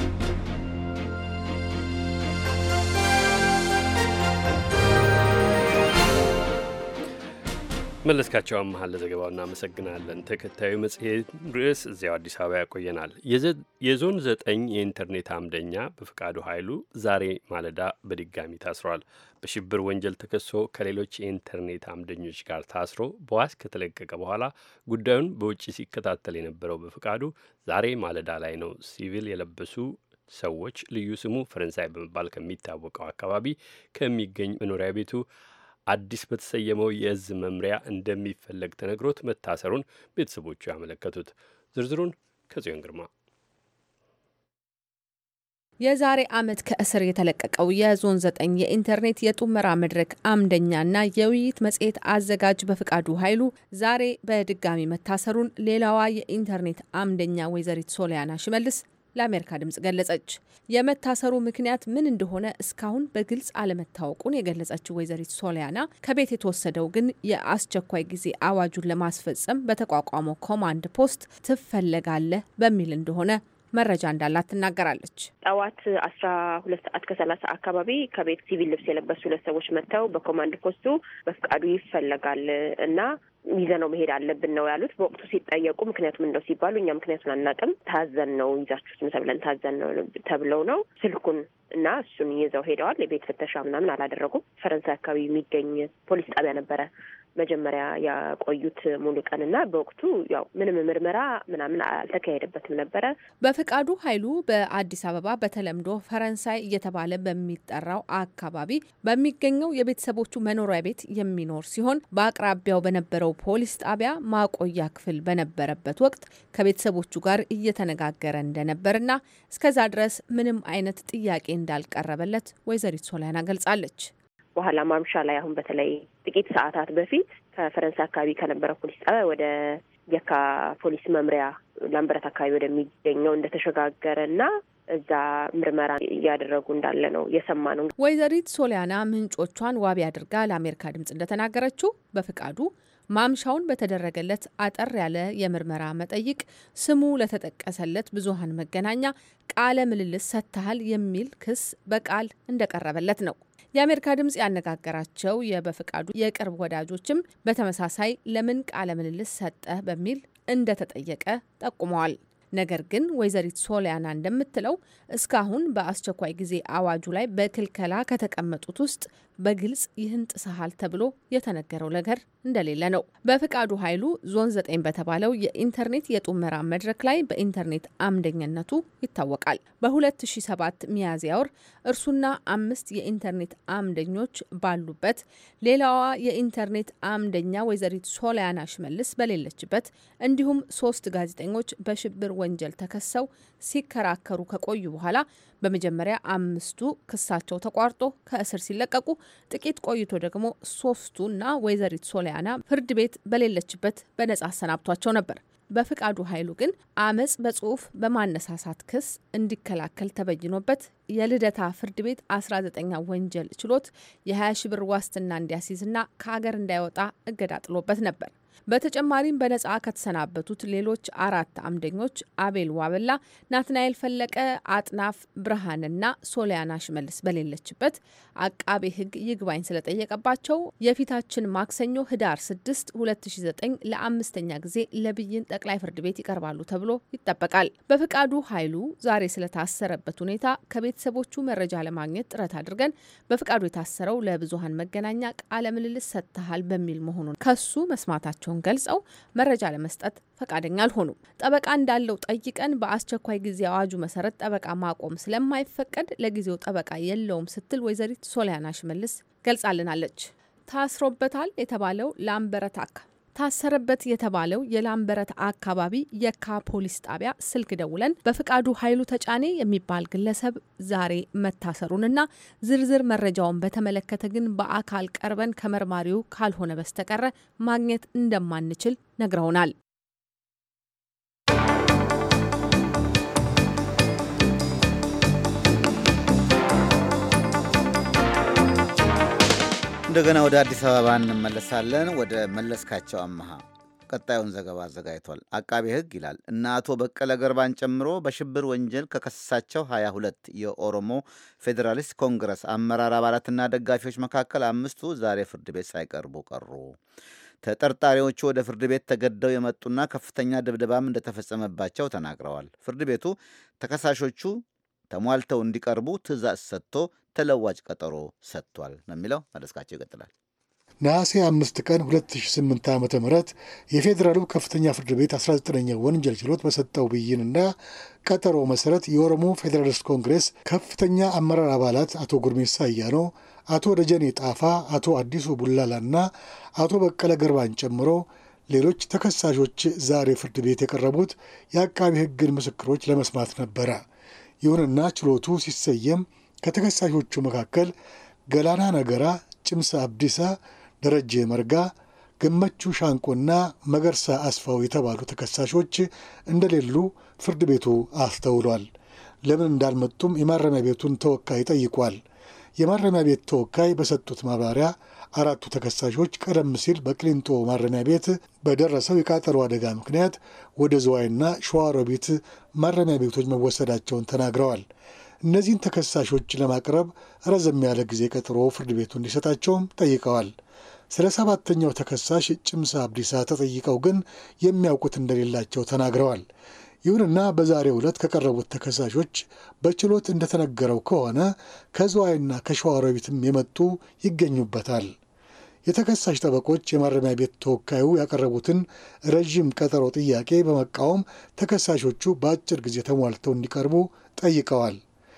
መለስካቸው አመሀ ለዘገባው እናመሰግናለን። ተከታዩ መጽሔት ርዕስ እዚያው አዲስ አበባ ያቆየናል። የዞን ዘጠኝ የኢንተርኔት አምደኛ በፈቃዱ ኃይሉ ዛሬ ማለዳ በድጋሚ ታስሯል። በሽብር ወንጀል ተከሶ ከሌሎች የኢንተርኔት አምደኞች ጋር ታስሮ በዋስ ከተለቀቀ በኋላ ጉዳዩን በውጭ ሲከታተል የነበረው በፈቃዱ ዛሬ ማለዳ ላይ ነው ሲቪል የለበሱ ሰዎች ልዩ ስሙ ፈረንሳይ በመባል ከሚታወቀው አካባቢ ከሚገኝ መኖሪያ ቤቱ አዲስ በተሰየመው የእዝ መምሪያ እንደሚፈለግ ተነግሮት መታሰሩን ቤተሰቦቹ ያመለከቱት። ዝርዝሩን ከጽዮን ግርማ የዛሬ ዓመት ከእስር የተለቀቀው የዞን ዘጠኝ የኢንተርኔት የጡመራ መድረክ አምደኛና የውይይት መጽሔት አዘጋጅ በፍቃዱ ኃይሉ ዛሬ በድጋሚ መታሰሩን ሌላዋ የኢንተርኔት አምደኛ ወይዘሪት ሶሊያና ሽመልስ ለአሜሪካ ድምጽ ገለጸች። የመታሰሩ ምክንያት ምን እንደሆነ እስካሁን በግልጽ አለመታወቁን የገለጸችው ወይዘሪት ሶሊያና ከቤት የተወሰደው ግን የአስቸኳይ ጊዜ አዋጁን ለማስፈጸም በተቋቋመው ኮማንድ ፖስት ትፈለጋለህ በሚል እንደሆነ መረጃ እንዳላት ትናገራለች። ጠዋት አስራ ሁለት ሰዓት ከሰላሳ አካባቢ ከቤት ሲቪል ልብስ የለበሱ ሁለት ሰዎች መጥተው በኮማንድ ፖስቱ በፍቃዱ ይፈለጋል እና ይዘነው መሄድ አለብን ነው ያሉት። በወቅቱ ሲጠየቁ ምክንያቱም እንደው ሲባሉ እኛ ምክንያቱን አናውቅም፣ ታዘን ነው ይዛችሁት ነው ተብለን ታዘን ነው ተብለው ነው ስልኩን እና እሱን ይዘው ሄደዋል። የቤት ፍተሻ ምናምን አላደረጉም። ፈረንሳይ አካባቢ የሚገኝ ፖሊስ ጣቢያ ነበረ መጀመሪያ ያቆዩት ሙሉ ቀን እና በወቅቱ ያው ምንም ምርመራ ምናምን አልተካሄደበትም ነበረ። በፍቃዱ ኃይሉ በአዲስ አበባ በተለምዶ ፈረንሳይ እየተባለ በሚጠራው አካባቢ በሚገኘው የቤተሰቦቹ መኖሪያ ቤት የሚኖር ሲሆን በአቅራቢያው በነበረው ፖሊስ ጣቢያ ማቆያ ክፍል በነበረበት ወቅት ከቤተሰቦቹ ጋር እየተነጋገረ እንደነበርና እስከዛ ድረስ ምንም አይነት ጥያቄ እንዳልቀረበለት ወይዘሪት ሶሊያና ገልጻለች። በኋላ ማምሻ ላይ አሁን በተለይ ጥቂት ሰዓታት በፊት ከፈረንሳይ አካባቢ ከነበረው ፖሊስ ጣቢያ ወደ የካ ፖሊስ መምሪያ ላምበረት አካባቢ ወደሚገኘው እንደተሸጋገረ እና እዛ ምርመራ እያደረጉ እንዳለ ነው የሰማ ነው። ወይዘሪት ሶሊያና ምንጮቿን ዋቢ አድርጋ ለአሜሪካ ድምጽ እንደተናገረችው በፍቃዱ ማምሻውን በተደረገለት አጠር ያለ የምርመራ መጠይቅ ስሙ ለተጠቀሰለት ብዙሃን መገናኛ ቃለ ምልልስ ሰጥተሃል የሚል ክስ በቃል እንደቀረበለት ነው። የአሜሪካ ድምጽ ያነጋገራቸው የበፍቃዱ የቅርብ ወዳጆችም በተመሳሳይ ለምን ቃለ ምልልስ ሰጠህ በሚል እንደተጠየቀ ጠቁመዋል። ነገር ግን ወይዘሪት ሶሊያና እንደምትለው እስካሁን በአስቸኳይ ጊዜ አዋጁ ላይ በክልከላ ከተቀመጡት ውስጥ በግልጽ ይህን ጥሰሃል ተብሎ የተነገረው ነገር እንደሌለ ነው። በፍቃዱ ኃይሉ ዞን ዘጠኝ በተባለው የኢንተርኔት የጡመራ መድረክ ላይ በኢንተርኔት አምደኝነቱ ይታወቃል። በ2007 ሚያዝያ ወር እርሱና አምስት የኢንተርኔት አምደኞች ባሉበት ሌላዋ የኢንተርኔት አምደኛ ወይዘሪት ሶሊያና ሽመልስ በሌለችበት እንዲሁም ሶስት ጋዜጠኞች በሽብር ወንጀል ተከሰው ሲከራከሩ ከቆዩ በኋላ በመጀመሪያ አምስቱ ክሳቸው ተቋርጦ ከእስር ሲለቀቁ ጥቂት ቆይቶ ደግሞ ሶስቱና ወይዘሪት ሶሊያና ፍርድ ቤት በሌለችበት በነጻ አሰናብቷቸው ነበር። በፍቃዱ ኃይሉ ግን አመጽ በጽሁፍ በማነሳሳት ክስ እንዲከላከል ተበይኖበት የልደታ ፍርድ ቤት 19ኛ ወንጀል ችሎት የ20 ሺ ብር ዋስትና እንዲያስይዝና ከሀገር እንዳይወጣ እገዳ ጥሎበት ነበር። በተጨማሪም በነጻ ከተሰናበቱት ሌሎች አራት አምደኞች አቤል ዋበላ፣ ናትናኤል ፈለቀ፣ አጥናፍ ብርሃንና ሶሊያና ሽመልስ በሌለችበት አቃቤ ሕግ ይግባኝ ስለጠየቀባቸው የፊታችን ማክሰኞ ህዳር 6 2009 ለአምስተኛ ጊዜ ለብይን ጠቅላይ ፍርድ ቤት ይቀርባሉ ተብሎ ይጠበቃል። በፍቃዱ ኃይሉ ዛሬ ስለታሰረበት ሁኔታ ከቤተሰቦቹ መረጃ ለማግኘት ጥረት አድርገን በፍቃዱ የታሰረው ለብዙሀን መገናኛ ቃለ ምልልስ ሰጥተሃል በሚል መሆኑን ከሱ መስማታቸውን ገልጸው መረጃ ለመስጠት ፈቃደኛ አልሆኑም። ጠበቃ እንዳለው ጠይቀን በአስቸኳይ ጊዜ አዋጁ መሰረት ጠበቃ ማቆም ስለማይፈቀድ ለጊዜው ጠበቃ የለውም ስትል ወይዘሪት ሶሊያና ሽመልስ ገልጻልናለች። ታስሮበታል የተባለው ላምበረታካ ታሰረበት የተባለው የላምበረት አካባቢ የካ ፖሊስ ጣቢያ ስልክ ደውለን በፍቃዱ ኃይሉ ተጫኔ የሚባል ግለሰብ ዛሬ መታሰሩንና ዝርዝር መረጃውን በተመለከተ ግን በአካል ቀርበን ከመርማሪው ካልሆነ በስተቀረ ማግኘት እንደማንችል ነግረውናል። እንደገና ወደ አዲስ አበባ እንመለሳለን። ወደ መለስካቸው አመሃ ቀጣዩን ዘገባ አዘጋጅቷል። አቃቤ ሕግ ይላል እነ አቶ በቀለ ገርባን ጨምሮ በሽብር ወንጀል ከከሰሳቸው 22 የኦሮሞ ፌዴራሊስት ኮንግረስ አመራር አባላትና ደጋፊዎች መካከል አምስቱ ዛሬ ፍርድ ቤት ሳይቀርቡ ቀሩ። ተጠርጣሪዎቹ ወደ ፍርድ ቤት ተገደው የመጡና ከፍተኛ ድብደባም እንደተፈጸመባቸው ተናግረዋል። ፍርድ ቤቱ ተከሳሾቹ ተሟልተው እንዲቀርቡ ትዕዛዝ ሰጥቶ ተለዋጭ ቀጠሮ ሰጥቷል ነው የሚለው። መለስካቸው ይቀጥላል። ነሐሴ አምስት ቀን 2008 ዓ ም የፌዴራሉ ከፍተኛ ፍርድ ቤት 19ኛ ወንጀል ችሎት በሰጠው ብይንና ቀጠሮ መሰረት የኦሮሞ ፌዴራሊስት ኮንግሬስ ከፍተኛ አመራር አባላት አቶ ጉርሜሳ አያኖ፣ አቶ ደጀኔ ጣፋ፣ አቶ አዲሱ ቡላላና አቶ በቀለ ገርባን ጨምሮ ሌሎች ተከሳሾች ዛሬ ፍርድ ቤት የቀረቡት የአቃቢ ሕግን ምስክሮች ለመስማት ነበረ። ይሁንና ችሎቱ ሲሰየም ከተከሳሾቹ መካከል ገላና ነገራ፣ ጭምሳ አብዲሳ፣ ደረጀ መርጋ፣ ገመቹ ሻንቆና መገርሳ አስፋው የተባሉ ተከሳሾች እንደሌሉ ፍርድ ቤቱ አስተውሏል። ለምን እንዳልመጡም የማረሚያ ቤቱን ተወካይ ጠይቋል። የማረሚያ ቤት ተወካይ በሰጡት ማብራሪያ አራቱ ተከሳሾች ቀደም ሲል በቅሊንጦ ማረሚያ ቤት በደረሰው የቃጠሎ አደጋ ምክንያት ወደ ዝዋይና ሸዋሮቢት ማረሚያ ቤቶች መወሰዳቸውን ተናግረዋል። እነዚህን ተከሳሾች ለማቅረብ ረዘም ያለ ጊዜ ቀጥሮ ፍርድ ቤቱ እንዲሰጣቸውም ጠይቀዋል። ስለ ሰባተኛው ተከሳሽ ጭምሳ አብዲሳ ተጠይቀው ግን የሚያውቁት እንደሌላቸው ተናግረዋል። ይሁንና በዛሬው ዕለት ከቀረቡት ተከሳሾች በችሎት እንደተነገረው ከሆነ ከዝዋይና ከሸዋሮቢትም የመጡ ይገኙበታል። የተከሳሽ ጠበቆች የማረሚያ ቤት ተወካዩ ያቀረቡትን ረዥም ቀጠሮ ጥያቄ በመቃወም ተከሳሾቹ በአጭር ጊዜ ተሟልተው እንዲቀርቡ ጠይቀዋል።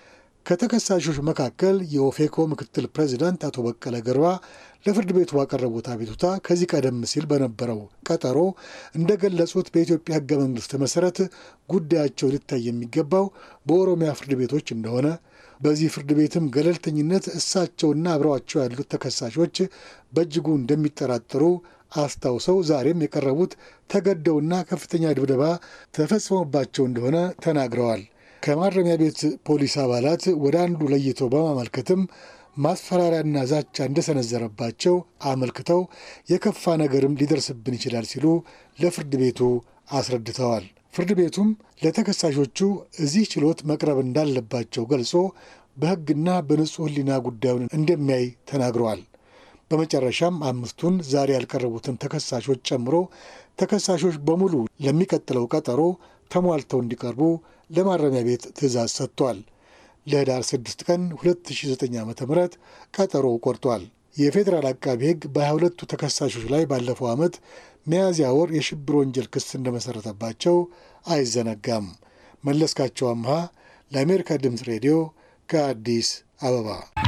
ከተከሳሾች መካከል የኦፌኮ ምክትል ፕሬዚዳንት አቶ በቀለ ገርባ ለፍርድ ቤቱ ባቀረቡት አቤቱታ ከዚህ ቀደም ሲል በነበረው ቀጠሮ እንደገለጹት በኢትዮጵያ ሕገ መንግሥት መሠረት ጉዳያቸው ሊታይ የሚገባው በኦሮሚያ ፍርድ ቤቶች እንደሆነ በዚህ ፍርድ ቤትም ገለልተኝነት እሳቸውና አብረዋቸው ያሉት ተከሳሾች በእጅጉ እንደሚጠራጠሩ አስታውሰው ዛሬም የቀረቡት ተገደውና ከፍተኛ ድብደባ ተፈጽሞባቸው እንደሆነ ተናግረዋል። ከማረሚያ ቤት ፖሊስ አባላት ወደ አንዱ ለይቶ በማመልከትም ማስፈራሪያና ዛቻ እንደሰነዘረባቸው አመልክተው የከፋ ነገርም ሊደርስብን ይችላል ሲሉ ለፍርድ ቤቱ አስረድተዋል። ፍርድ ቤቱም ለተከሳሾቹ እዚህ ችሎት መቅረብ እንዳለባቸው ገልጾ በሕግና በንጹሕ ሕሊና ጉዳዩን እንደሚያይ ተናግረዋል። በመጨረሻም አምስቱን ዛሬ ያልቀረቡትን ተከሳሾች ጨምሮ ተከሳሾች በሙሉ ለሚቀጥለው ቀጠሮ ተሟልተው እንዲቀርቡ ለማረሚያ ቤት ትዕዛዝ ሰጥቷል። ለህዳር 6 ቀን 2009 ዓ ም ቀጠሮ ቆርጧል። የፌዴራል አቃቢ ሕግ በ22ቱ ተከሳሾች ላይ ባለፈው ዓመት ሚያዝያ ወር የሽብር ወንጀል ክስ እንደመሠረተባቸው አይዘነጋም። መለስካቸው አምሃ ለአሜሪካ ድምፅ ሬዲዮ ከአዲስ አበባ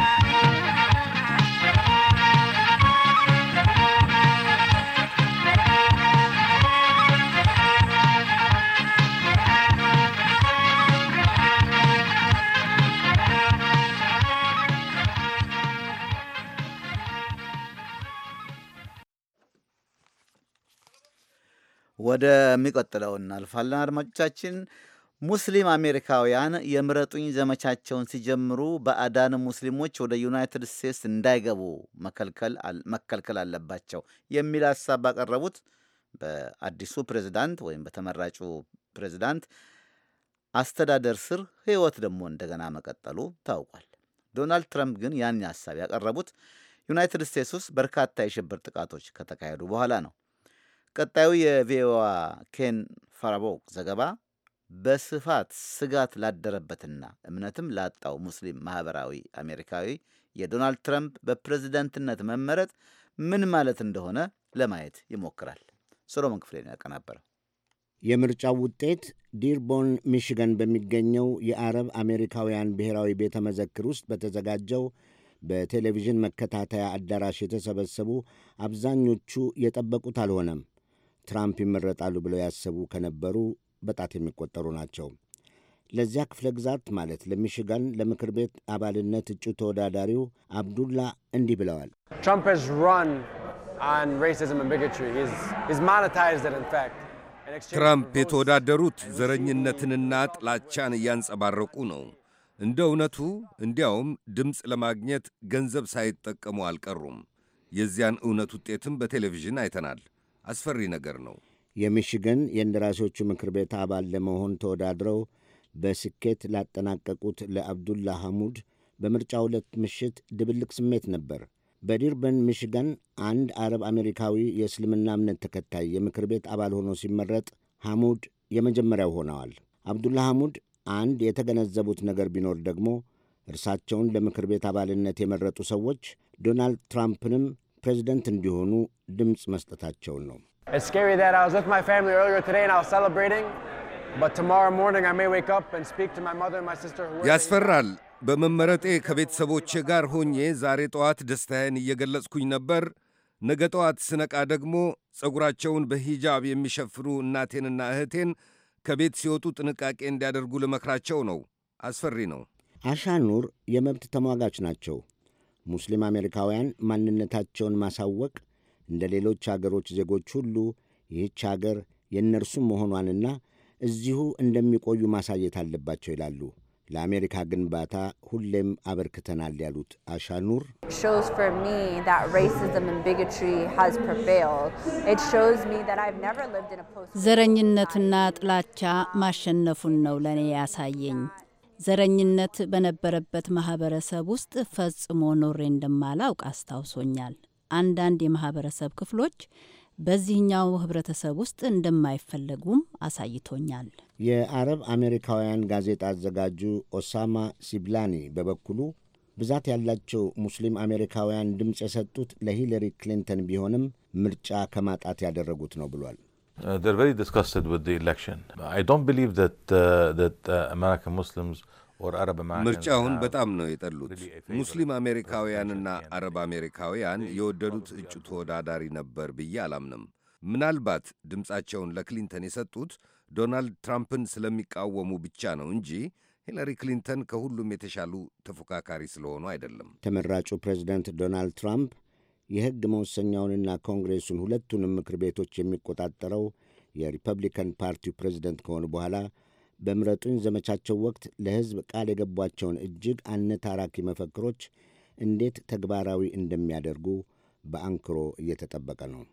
ወደሚቀጥለው እናልፋለን። አድማጮቻችን ሙስሊም አሜሪካውያን የምረጡኝ ዘመቻቸውን ሲጀምሩ ባዕዳን ሙስሊሞች ወደ ዩናይትድ ስቴትስ እንዳይገቡ መከልከል አለባቸው የሚል ሀሳብ ባቀረቡት በአዲሱ ፕሬዝዳንት ወይም በተመራጩ ፕሬዝዳንት አስተዳደር ስር ሕይወት ደግሞ እንደገና መቀጠሉ ታውቋል። ዶናልድ ትራምፕ ግን ያን ሀሳብ ያቀረቡት ዩናይትድ ስቴትስ ውስጥ በርካታ የሽብር ጥቃቶች ከተካሄዱ በኋላ ነው። ቀጣዩ የቪኦኤ ኬን ፋራቦክ ዘገባ በስፋት ስጋት ላደረበትና እምነትም ላጣው ሙስሊም ማህበራዊ አሜሪካዊ የዶናልድ ትራምፕ በፕሬዝደንትነት መመረጥ ምን ማለት እንደሆነ ለማየት ይሞክራል። ሶሎሞን ክፍሌ ነው ያቀናበረው። የምርጫው ውጤት ዲርቦን ሚሽገን በሚገኘው የአረብ አሜሪካውያን ብሔራዊ ቤተ መዘክር ውስጥ በተዘጋጀው በቴሌቪዥን መከታተያ አዳራሽ የተሰበሰቡ አብዛኞቹ የጠበቁት አልሆነም። ትራምፕ ይመረጣሉ ብለው ያሰቡ ከነበሩ በጣት የሚቆጠሩ ናቸው። ለዚያ ክፍለ ግዛት ማለት ለሚሽጋን ለምክር ቤት አባልነት እጩ ተወዳዳሪው አብዱላ እንዲህ ብለዋል። ትራምፕ የተወዳደሩት ዘረኝነትንና ጥላቻን እያንጸባረቁ ነው። እንደ እውነቱ እንዲያውም ድምፅ ለማግኘት ገንዘብ ሳይጠቀሙ አልቀሩም። የዚያን እውነት ውጤትም በቴሌቪዥን አይተናል። አስፈሪ ነገር ነው። የሚሽገን የእንደራሴዎቹ ምክር ቤት አባል ለመሆን ተወዳድረው በስኬት ላጠናቀቁት ለአብዱላ ሐሙድ በምርጫው ዕለት ምሽት ድብልቅ ስሜት ነበር። በዲርበን ሚሽገን አንድ አረብ አሜሪካዊ የእስልምና እምነት ተከታይ የምክር ቤት አባል ሆኖ ሲመረጥ ሐሙድ የመጀመሪያው ሆነዋል። አብዱላ ሐሙድ አንድ የተገነዘቡት ነገር ቢኖር ደግሞ እርሳቸውን ለምክር ቤት አባልነት የመረጡ ሰዎች ዶናልድ ትራምፕንም ፕሬዚደንት እንዲሆኑ ድምፅ መስጠታቸውን ነው። ያስፈራል። በመመረጤ ከቤተሰቦቼ ጋር ሆኜ ዛሬ ጠዋት ደስታዬን እየገለጽኩኝ ነበር። ነገ ጠዋት ስነቃ ደግሞ ጸጉራቸውን በሂጃብ የሚሸፍኑ እናቴንና እህቴን ከቤት ሲወጡ ጥንቃቄ እንዲያደርጉ ልመክራቸው ነው። አስፈሪ ነው። አሻኑር የመብት ተሟጋች ናቸው። ሙስሊም አሜሪካውያን ማንነታቸውን ማሳወቅ እንደ ሌሎች አገሮች ዜጎች ሁሉ ይህች አገር የእነርሱም መሆኗንና እዚሁ እንደሚቆዩ ማሳየት አለባቸው ይላሉ። ለአሜሪካ ግንባታ ሁሌም አበርክተናል ያሉት አሻኑር ዘረኝነትና ጥላቻ ማሸነፉን ነው ለእኔ ያሳየኝ። ዘረኝነት በነበረበት ማህበረሰብ ውስጥ ፈጽሞ ኖሬ እንደማላውቅ አስታውሶኛል። አንዳንድ የማህበረሰብ ክፍሎች በዚህኛው ህብረተሰብ ውስጥ እንደማይፈለጉም አሳይቶኛል። የአረብ አሜሪካውያን ጋዜጣ አዘጋጁ ኦሳማ ሲብላኒ በበኩሉ ብዛት ያላቸው ሙስሊም አሜሪካውያን ድምፅ የሰጡት ለሂለሪ ክሊንተን ቢሆንም ምርጫ ከማጣት ያደረጉት ነው ብሏል። ምርጫውን በጣም ነው የጠሉት። ሙስሊም አሜሪካውያንና አረብ አሜሪካውያን የወደዱት እጩ ተወዳዳሪ ነበር ብዬ አላምንም። ምናልባት ድምፃቸውን ለክሊንተን የሰጡት ዶናልድ ትራምፕን ስለሚቃወሙ ብቻ ነው እንጂ ሂላሪ ክሊንተን ከሁሉም የተሻሉ ተፎካካሪ ስለሆኑ አይደለም። ተመራጩ ፕሬዚደንት ዶናልድ ትራምፕ የሕግ መወሰኛውንና ኮንግሬሱን ሁለቱንም ምክር ቤቶች የሚቆጣጠረው የሪፐብሊካን ፓርቲው ፕሬዚደንት ከሆኑ በኋላ በምረጡኝ ዘመቻቸው ወቅት ለሕዝብ ቃል የገቧቸውን እጅግ አነታራኪ መፈክሮች እንዴት ተግባራዊ እንደሚያደርጉ በአንክሮ እየተጠበቀ ነው።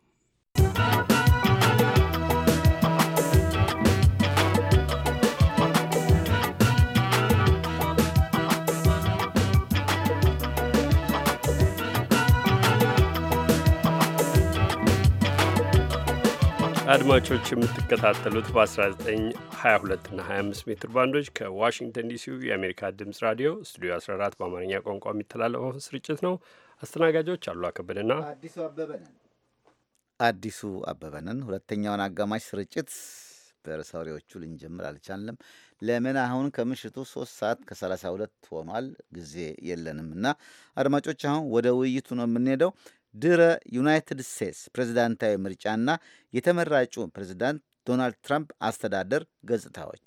አድማጮች የምትከታተሉት በ1922 እና 25 ሜትር ባንዶች ከዋሽንግተን ዲሲው የአሜሪካ ድምፅ ራዲዮ ስቱዲዮ 14 በአማርኛ ቋንቋ የሚተላለፈው ስርጭት ነው። አስተናጋጆች አሉ አከበደና አዲሱ አበበ ነን። አዲሱ አበበ ነን። ሁለተኛውን አጋማሽ ስርጭት በርዕሰ ወሬዎቹ ልንጀምር አልቻለም። ለምን አሁን ከምሽቱ ሶስት ሰዓት ከ32 ሆኗል። ጊዜ የለንም እና አድማጮች አሁን ወደ ውይይቱ ነው የምንሄደው። ድረ ዩናይትድ ስቴትስ ፕሬዝዳንታዊ ምርጫና የተመራጩ ፕሬዝዳንት ዶናልድ ትራምፕ አስተዳደር ገጽታዎች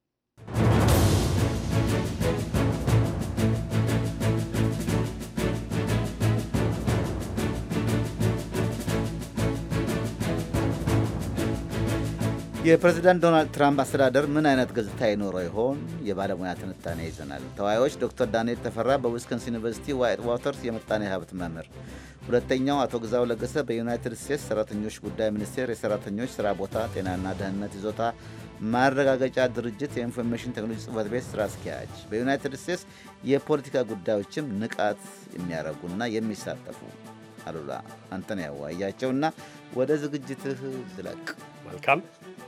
የፕሬዝዳንት ዶናልድ ትራምፕ አስተዳደር ምን አይነት ገጽታ ይኖረው ይሆን? የባለሙያ ትንታኔ ይዘናል። ተወያዮች ዶክተር ዳንኤል ተፈራ በዊስኮንሲን ዩኒቨርሲቲ ዋይት ዋተርስ የምጣኔ ሀብት መምህር፣ ሁለተኛው አቶ ግዛው ለገሰ በዩናይትድ ስቴትስ ሰራተኞች ጉዳይ ሚኒስቴር የሰራተኞች ስራ ቦታ ጤናና ደህንነት ይዞታ ማረጋገጫ ድርጅት የኢንፎርሜሽን ቴክኖሎጂ ጽህፈት ቤት ስራ አስኪያጅ፣ በዩናይትድ ስቴትስ የፖለቲካ ጉዳዮችም ንቃት የሚያደርጉና የሚሳተፉ አሉላ አንተን ያዋያቸውና ወደ ዝግጅትህ ዝለቅ። መልካም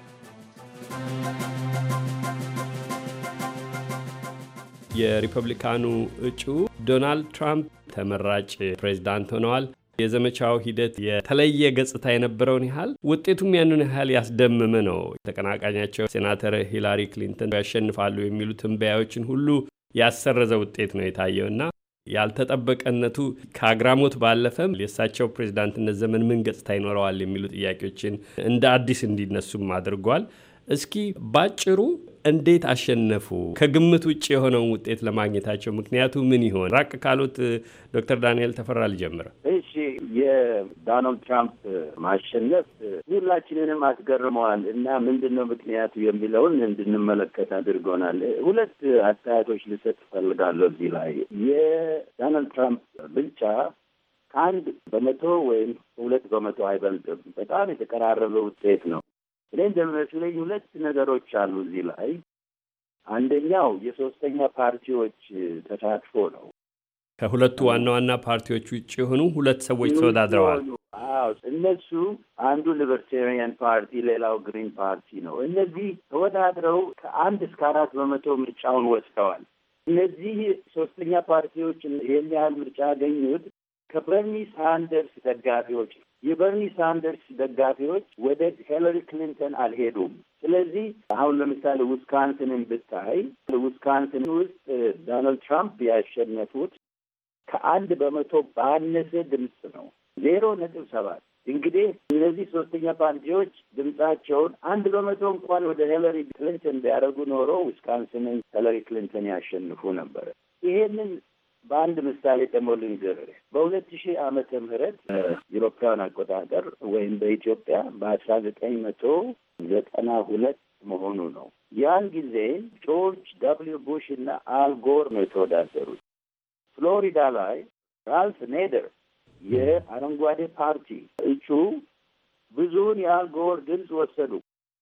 የሪፐብሊካኑ እጩ ዶናልድ ትራምፕ ተመራጭ ፕሬዚዳንት ሆነዋል። የዘመቻው ሂደት የተለየ ገጽታ የነበረውን ያህል ውጤቱም ያንን ያህል ያስደመመ ነው። ተቀናቃኛቸው ሴናተር ሂላሪ ክሊንተን ያሸንፋሉ የሚሉ ትንበያዎችን ሁሉ ያሰረዘ ውጤት ነው የታየውና ያልተጠበቀነቱ ከአግራሞት ባለፈም የእሳቸው ፕሬዚዳንትነት ዘመን ምን ገጽታ ይኖረዋል የሚሉ ጥያቄዎችን እንደ አዲስ እንዲነሱም አድርጓል። እስኪ ባጭሩ እንዴት አሸነፉ? ከግምት ውጭ የሆነውን ውጤት ለማግኘታቸው ምክንያቱ ምን ይሆን? ራቅ ካሉት ዶክተር ዳንኤል ተፈራ ልጀምር። እሺ፣ የዶናልድ ትራምፕ ማሸነፍ ሁላችንንም አስገርመዋል እና ምንድን ነው ምክንያቱ የሚለውን እንድንመለከት አድርጎናል። ሁለት አስተያየቶች ልሰጥ እፈልጋለሁ እዚህ ላይ የዶናልድ ትራምፕ ብልጫ ከአንድ በመቶ ወይም ሁለት በመቶ አይበልጥም። በጣም የተቀራረበ ውጤት ነው። እኔ እንደሚመስለኝ ሁለት ነገሮች አሉ እዚህ ላይ። አንደኛው የሶስተኛ ፓርቲዎች ተሳትፎ ነው። ከሁለቱ ዋና ዋና ፓርቲዎች ውጭ የሆኑ ሁለት ሰዎች ተወዳድረዋል። አዎ፣ እነሱ አንዱ ሊበርቴሪያን ፓርቲ፣ ሌላው ግሪን ፓርቲ ነው። እነዚህ ተወዳድረው ከአንድ እስከ አራት በመቶ ምርጫውን ወስደዋል። እነዚህ ሶስተኛ ፓርቲዎች ይህን ያህል ምርጫ ያገኙት ከበርኒ ሳንደርስ ደጋፊዎች የበርኒ ሳንደርስ ደጋፊዎች ወደ ሂለሪ ክሊንተን አልሄዱም። ስለዚህ አሁን ለምሳሌ ዊስካንስንን ብታይ ዊስካንስን ውስጥ ዶናልድ ትራምፕ ያሸነፉት ከአንድ በመቶ ባነሰ ድምፅ ነው። ዜሮ ነጥብ ሰባት እንግዲህ እነዚህ ሶስተኛ ፓርቲዎች ድምጻቸውን አንድ በመቶ እንኳን ወደ ሂለሪ ክሊንተን ቢያደርጉ ኖሮ ዊስካንስንን ሂለሪ ክሊንተን ያሸንፉ ነበረ። ይሄንን በአንድ ምሳሌ ደግሞ ልንገርህ። በሁለት ሺህ ዓመተ ምህረት ኢሮፓውያን አቆጣጠር ወይም በኢትዮጵያ በአስራ ዘጠኝ መቶ ዘጠና ሁለት መሆኑ ነው። ያን ጊዜ ጆርጅ ደብሊው ቡሽ እና አልጎር ነው የተወዳደሩት። ፍሎሪዳ ላይ ራልፍ ኔደር የአረንጓዴ ፓርቲ እጩ ብዙውን የአልጎር ድምፅ ወሰዱ።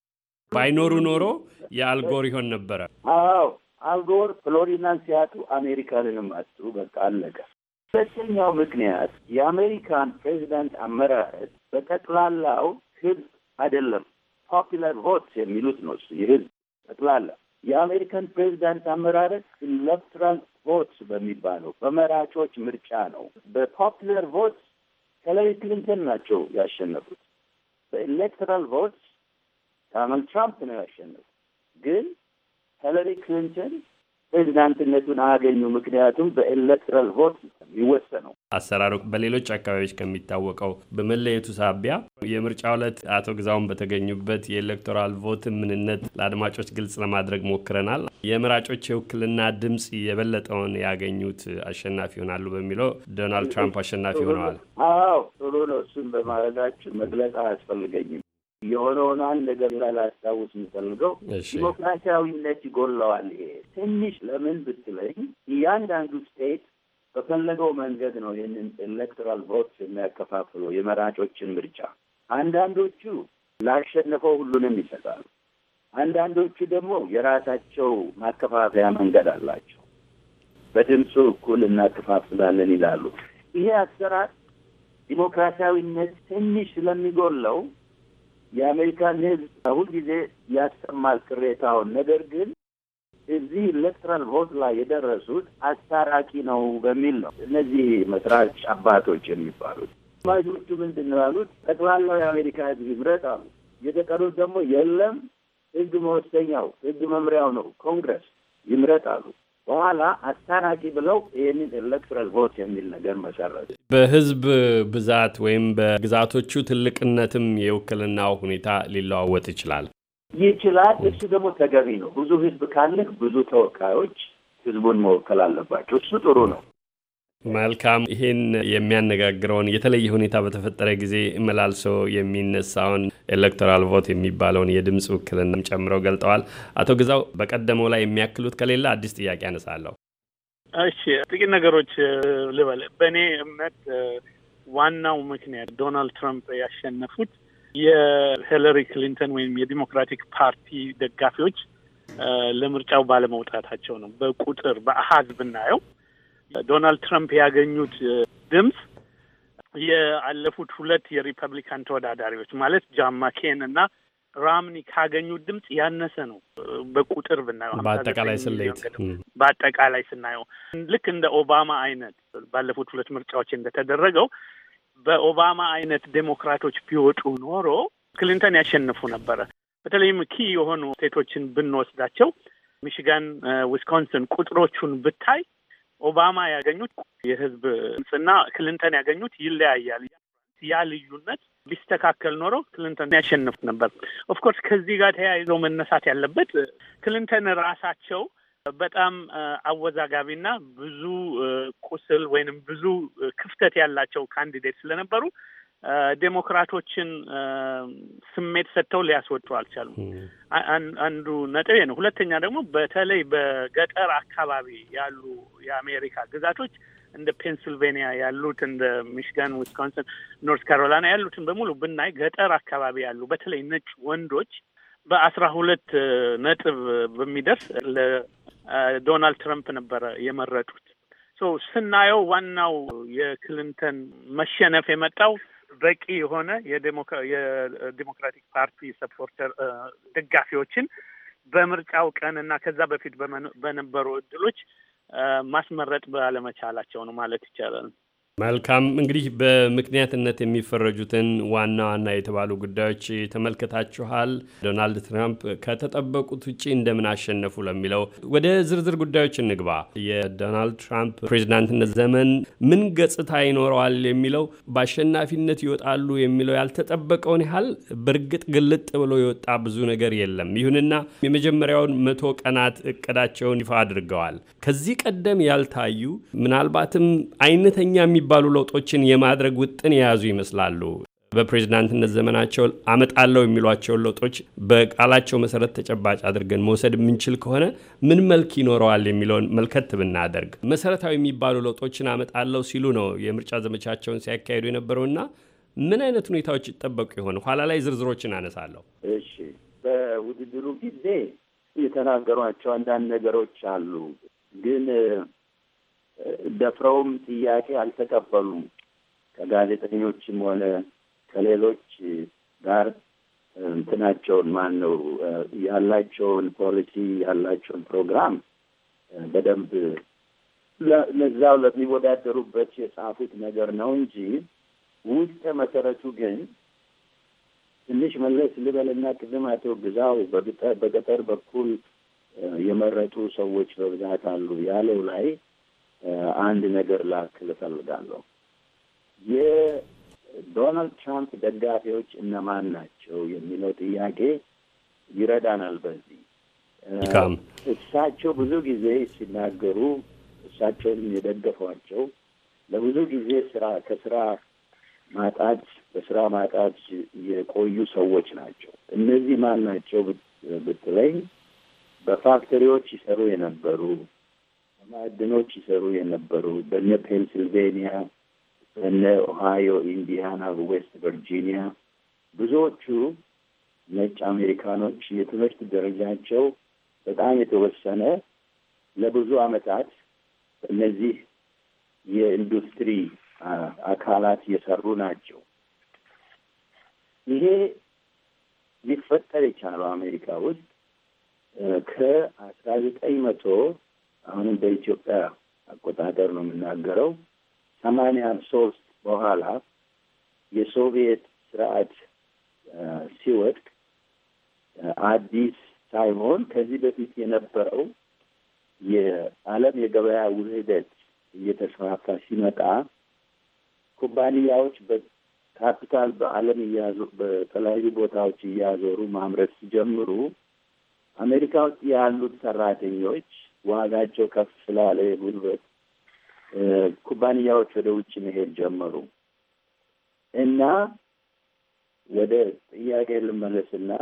ባይኖሩ ኖሮ የአልጎር ይሆን ነበረ። አዎ አልጎር ፍሎሪዳን ሲያጡ አሜሪካንንም አጡ። በቃ አለቀ። ሁለተኛው ምክንያት የአሜሪካን ፕሬዚዳንት አመራረት በጠቅላላው ህዝብ አይደለም፣ ፖፑላር ቮትስ የሚሉት ነው። እሱ የህዝብ ጠቅላላ የአሜሪካን ፕሬዚዳንት አመራረት ኤሌክትራል ቮትስ በሚባለው በመራጮች ምርጫ ነው። በፖፑላር ቮትስ ሂለሪ ክሊንተን ናቸው ያሸነፉት። በኤሌክትራል ቮትስ ዶናልድ ትራምፕ ነው ያሸነፉት። ግን ሂለሪ ክሊንተን ፕሬዚዳንትነቱን አያገኙ። ምክንያቱም በኤሌክትራል ቮት የሚወሰነው አሰራሩ በሌሎች አካባቢዎች ከሚታወቀው በመለየቱ ሳቢያ የምርጫ ዕለት አቶ ግዛውን በተገኙበት የኤሌክቶራል ቮትን ምንነት ለአድማጮች ግልጽ ለማድረግ ሞክረናል። የመራጮች የውክልና ድምፅ የበለጠውን ያገኙት አሸናፊ ይሆናሉ በሚለው ዶናልድ ትራምፕ አሸናፊ ሆነዋል። አዎ ጥሩ ነው። እሱን በማድረጋችሁ መግለጽ አያስፈልገኝም። የሆነውን አንድ ነገር ላላስታውስ የምፈልገው ዲሞክራሲያዊነት ይጎለዋል። ይሄ ትንሽ ለምን ብትለኝ እያንዳንዱ ስቴት በፈለገው መንገድ ነው ይህንን ኤሌክቶራል ቮት የሚያከፋፍለው የመራጮችን ምርጫ። አንዳንዶቹ ላሸነፈው ሁሉንም ይሰጣሉ። አንዳንዶቹ ደግሞ የራሳቸው ማከፋፈያ መንገድ አላቸው። በድምፁ እኩል እናከፋፍላለን ይላሉ። ይሄ አሰራር ዲሞክራሲያዊነት ትንሽ ስለሚጎለው የአሜሪካን ሕዝብ ሁልጊዜ ያሰማል ቅሬታውን። ነገር ግን እዚህ ኤሌክትራል ቮት ላይ የደረሱት አስታራቂ ነው በሚል ነው እነዚህ መስራች አባቶች የሚባሉት። ማጆቹ ምንድን ነው ያሉት? ጠቅላላው የአሜሪካ ሕዝብ ይምረጥ አሉ። የተቀሩት ደግሞ የለም ሕግ መወሰኛው ሕግ መምሪያው ነው ኮንግረስ ይምረጥ አሉ። በኋላ አስታራቂ ብለው ይህንን ኤሌክትራል ቮት የሚል ነገር መሰረቱ። በህዝብ ብዛት ወይም በግዛቶቹ ትልቅነትም የውክልናው ሁኔታ ሊለዋወጥ ይችላል ይችላል። እሱ ደግሞ ተገቢ ነው። ብዙ ህዝብ ካለህ ብዙ ተወካዮች ህዝቡን መወከል አለባቸው። እሱ ጥሩ ነው። መልካም። ይሄን የሚያነጋግረውን የተለየ ሁኔታ በተፈጠረ ጊዜ መላልሶ የሚነሳውን ኤሌክቶራል ቮት የሚባለውን የድምፅ ውክልናም ጨምረው ገልጠዋል። አቶ ግዛው በቀደመው ላይ የሚያክሉት ከሌለ አዲስ ጥያቄ አነሳለሁ። እሺ፣ ጥቂት ነገሮች ልበል። በእኔ እምነት ዋናው ምክንያት ዶናልድ ትራምፕ ያሸነፉት የሂለሪ ክሊንተን ወይም የዲሞክራቲክ ፓርቲ ደጋፊዎች ለምርጫው ባለመውጣታቸው ነው። በቁጥር በአሀዝ ብናየው ዶናልድ ትራምፕ ያገኙት ድምፅ የአለፉት ሁለት የሪፐብሊካን ተወዳዳሪዎች ማለት ጃን ማኬን እና ራምኒ ካገኙት ድምፅ ያነሰ ነው። በቁጥር ብናየው በአጠቃላይ ስሌት በአጠቃላይ ስናየው ልክ እንደ ኦባማ አይነት ባለፉት ሁለት ምርጫዎች እንደተደረገው በኦባማ አይነት ዴሞክራቶች ቢወጡ ኖሮ ክሊንተን ያሸንፉ ነበረ። በተለይም ኪ የሆኑ ስቴቶችን ብንወስዳቸው ሚሽጋን፣ ዊስኮንስን ቁጥሮቹን ብታይ ኦባማ ያገኙት የህዝብ ድምፅና ክሊንተን ያገኙት ይለያያል። ያ ልዩነት ቢስተካከል ኖሮ ክሊንተን ያሸንፍ ነበር። ኦፍኮርስ ከዚህ ጋር ተያይዞ መነሳት ያለበት ክሊንተን ራሳቸው በጣም አወዛጋቢና ብዙ ቁስል ወይንም ብዙ ክፍተት ያላቸው ካንዲዴት ስለነበሩ ዴሞክራቶችን ስሜት ሰጥተው ሊያስወጡ አልቻሉም። አንዱ ነጥቤ ነው። ሁለተኛ ደግሞ በተለይ በገጠር አካባቢ ያሉ የአሜሪካ ግዛቶች እንደ ፔንስልቬኒያ ያሉት እንደ ሚሽጋን፣ ዊስኮንሰን፣ ኖርት ካሮላይና ያሉትን በሙሉ ብናይ ገጠር አካባቢ ያሉ በተለይ ነጭ ወንዶች በአስራ ሁለት ነጥብ በሚደርስ ለዶናልድ ትራምፕ ነበረ የመረጡት። ሶ ስናየው ዋናው የክሊንተን መሸነፍ የመጣው በቂ የሆነ የዴሞክራቲክ ፓርቲ ሰፖርተር ደጋፊዎችን በምርጫው ቀን እና ከዛ በፊት በነበሩ እድሎች ማስመረጥ ባለመቻላቸው ነው ማለት ይቻላል። መልካም እንግዲህ በምክንያትነት የሚፈረጁትን ዋና ዋና የተባሉ ጉዳዮች ተመልክታችኋል። ዶናልድ ትራምፕ ከተጠበቁት ውጭ እንደምን አሸነፉ ለሚለው ወደ ዝርዝር ጉዳዮች እንግባ። የዶናልድ ትራምፕ ፕሬዚዳንትነት ዘመን ምን ገጽታ ይኖረዋል የሚለው በአሸናፊነት ይወጣሉ የሚለው ያልተጠበቀውን ያህል በእርግጥ ግልጥ ብሎ የወጣ ብዙ ነገር የለም። ይሁንና የመጀመሪያውን መቶ ቀናት እቅዳቸውን ይፋ አድርገዋል። ከዚህ ቀደም ያልታዩ ምናልባትም አይነተኛ የሚባሉ ለውጦችን የማድረግ ውጥን የያዙ ይመስላሉ። በፕሬዚዳንትነት ዘመናቸው አመጣለሁ የሚሏቸውን ለውጦች በቃላቸው መሰረት ተጨባጭ አድርገን መውሰድ የምንችል ከሆነ ምን መልክ ይኖረዋል የሚለውን መልከት ብናደርግ መሰረታዊ የሚባሉ ለውጦችን አመጣለሁ ሲሉ ነው የምርጫ ዘመቻቸውን ሲያካሂዱ የነበረውና ምን አይነት ሁኔታዎች ይጠበቁ ይሆን? ኋላ ላይ ዝርዝሮችን አነሳለሁ። እሺ፣ በውድድሩ ጊዜ የተናገሯቸው አንዳንድ ነገሮች አሉ፣ ግን ደፍረውም ጥያቄ አልተቀበሉም። ከጋዜጠኞችም ሆነ ከሌሎች ጋር እንትናቸውን ማን ነው ያላቸውን ፖሊሲ ያላቸውን ፕሮግራም በደንብ ለዛው ለሚወዳደሩበት የጻፉት ነገር ነው እንጂ ውስጥ መሰረቱ ግን ትንሽ መለስ ልበልና ቅድም አቶ ግዛው በገጠር በኩል የመረጡ ሰዎች በብዛት አሉ ያለው ላይ አንድ ነገር ላክል እፈልጋለሁ። የዶናልድ ትራምፕ ደጋፊዎች እነማን ናቸው የሚለው ጥያቄ ይረዳናል። በዚህ እሳቸው ብዙ ጊዜ ሲናገሩ እሳቸውን የደገፏቸው ለብዙ ጊዜ ስራ ከስራ ማጣት በስራ ማጣት የቆዩ ሰዎች ናቸው። እነዚህ ማን ናቸው ብትለኝ በፋክተሪዎች ይሰሩ የነበሩ በማዕድኖች ይሰሩ የነበሩ በነ ፔንስልቬኒያ፣ በነ ኦሃዮ፣ ኢንዲያና፣ ዌስት ቨርጂኒያ ብዙዎቹ ነጭ አሜሪካኖች የትምህርት ደረጃቸው በጣም የተወሰነ ለብዙ ዓመታት እነዚህ የኢንዱስትሪ አካላት የሰሩ ናቸው። ይሄ ሊፈጠር የቻለው አሜሪካ ውስጥ ከአስራ ዘጠኝ መቶ አሁንም በኢትዮጵያ አቆጣጠር ነው የምናገረው ሰማንያ ሶስት በኋላ የሶቪየት ስርዓት ሲወድቅ አዲስ ሳይሆን ከዚህ በፊት የነበረው የዓለም የገበያ ውህደት እየተስፋፋ ሲመጣ ኩባንያዎች በካፒታል በዓለም እያዞ በተለያዩ ቦታዎች እያዞሩ ማምረት ሲጀምሩ አሜሪካ ውስጥ ያሉት ሰራተኞች ዋጋቸው ከፍ ስላለ የጉልበት ኩባንያዎች ወደ ውጭ መሄድ ጀመሩ እና ወደ ጥያቄ ልመለስና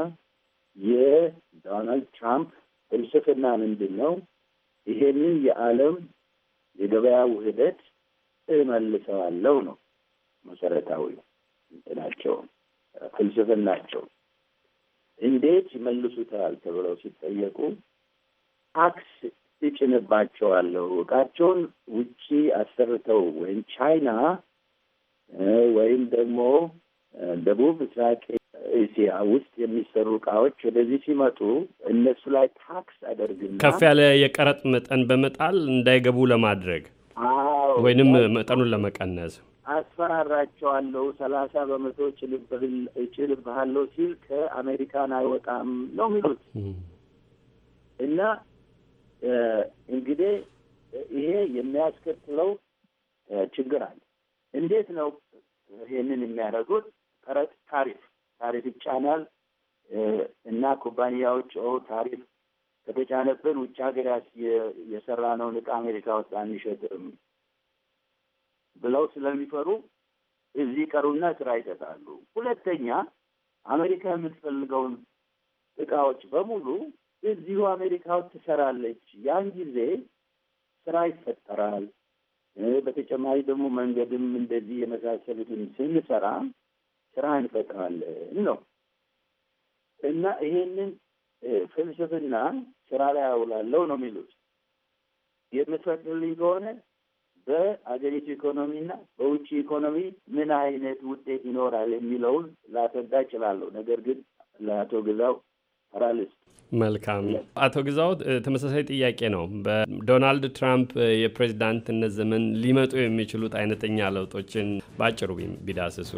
የዶናልድ ትራምፕ ፍልስፍና ምንድን ነው? ይሄንን የዓለም የገበያ ውህደት እመልሰዋለሁ ነው መሰረታዊ እንትናቸው ፍልስፍናቸው። እንዴት ይመልሱታል ተብለው ሲጠየቁ ታክስ እጭንባቸዋለሁ እቃቸውን ውጪ አሰርተው ወይም ቻይና ወይም ደግሞ ደቡብ ምስራቅ እስያ ውስጥ የሚሰሩ እቃዎች ወደዚህ ሲመጡ እነሱ ላይ ታክስ አደርግና ከፍ ያለ የቀረጥ መጠን በመጣል እንዳይገቡ ለማድረግ ወይንም መጠኑን ለመቀነስ አስፈራራቸዋለሁ። ሰላሳ በመቶ እችልብሃለሁ ሲል ከአሜሪካን አይወጣም ነው የሚሉት እና እንግዲህ ይሄ የሚያስከትለው ችግር አለ። እንዴት ነው ይሄንን የሚያደርጉት? ቀረጥ ታሪፍ ታሪፍ ይጫናል እና ኩባንያዎች ኦ ታሪፍ ከተጫነብን ውጭ ሀገር የሰራነውን ዕቃ አሜሪካ ውስጥ አንሸጥም ብለው ስለሚፈሩ እዚህ ቀሩና ስራ ይሰጣሉ። ሁለተኛ አሜሪካ የምትፈልገውን እቃዎች በሙሉ እዚሁ አሜሪካ ውስጥ ትሰራለች። ያን ጊዜ ስራ ይፈጠራል። በተጨማሪ ደግሞ መንገድም እንደዚህ የመሳሰሉትን ስንሰራ ስራ እንፈጥራለን ነው እና ይሄንን ፍልስፍና ስራ ላይ አውላለሁ ነው የሚሉት። የምትፈቅድልኝ ከሆነ በአገሪቱ ኢኮኖሚና በውጭ ኢኮኖሚ ምን አይነት ውጤት ይኖራል የሚለውን ላስረዳ እችላለሁ። ነገር ግን ለአቶ ግዛው ፓራሊስ መልካም አቶ ግዛው ተመሳሳይ ጥያቄ ነው። በዶናልድ ትራምፕ የፕሬዚዳንትነት ዘመን ሊመጡ የሚችሉት አይነተኛ ለውጦችን በአጭሩ ቢዳስሱ።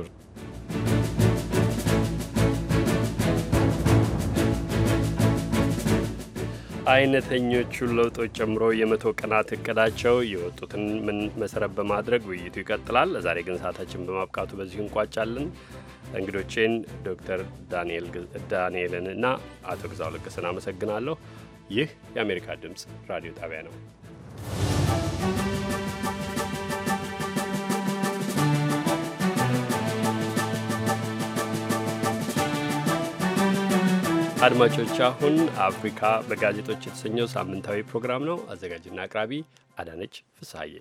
አይነተኞቹን ለውጦች ጨምሮ የመቶ ቀናት እቅዳቸው የወጡትን ምን መሰረት በማድረግ ውይይቱ ይቀጥላል። ለዛሬ ግን ሰዓታችን በማብቃቱ በዚሁ እንቋጫለን። እንግዶቼን ዶክተር ዳንኤልን እና አቶ ግዛው ለገሰን አመሰግናለሁ። ይህ የአሜሪካ ድምፅ ራዲዮ ጣቢያ ነው። አድማጮች አሁን አፍሪካ በጋዜጦች የተሰኘው ሳምንታዊ ፕሮግራም ነው። አዘጋጅና አቅራቢ አዳነች ፍስሐዬ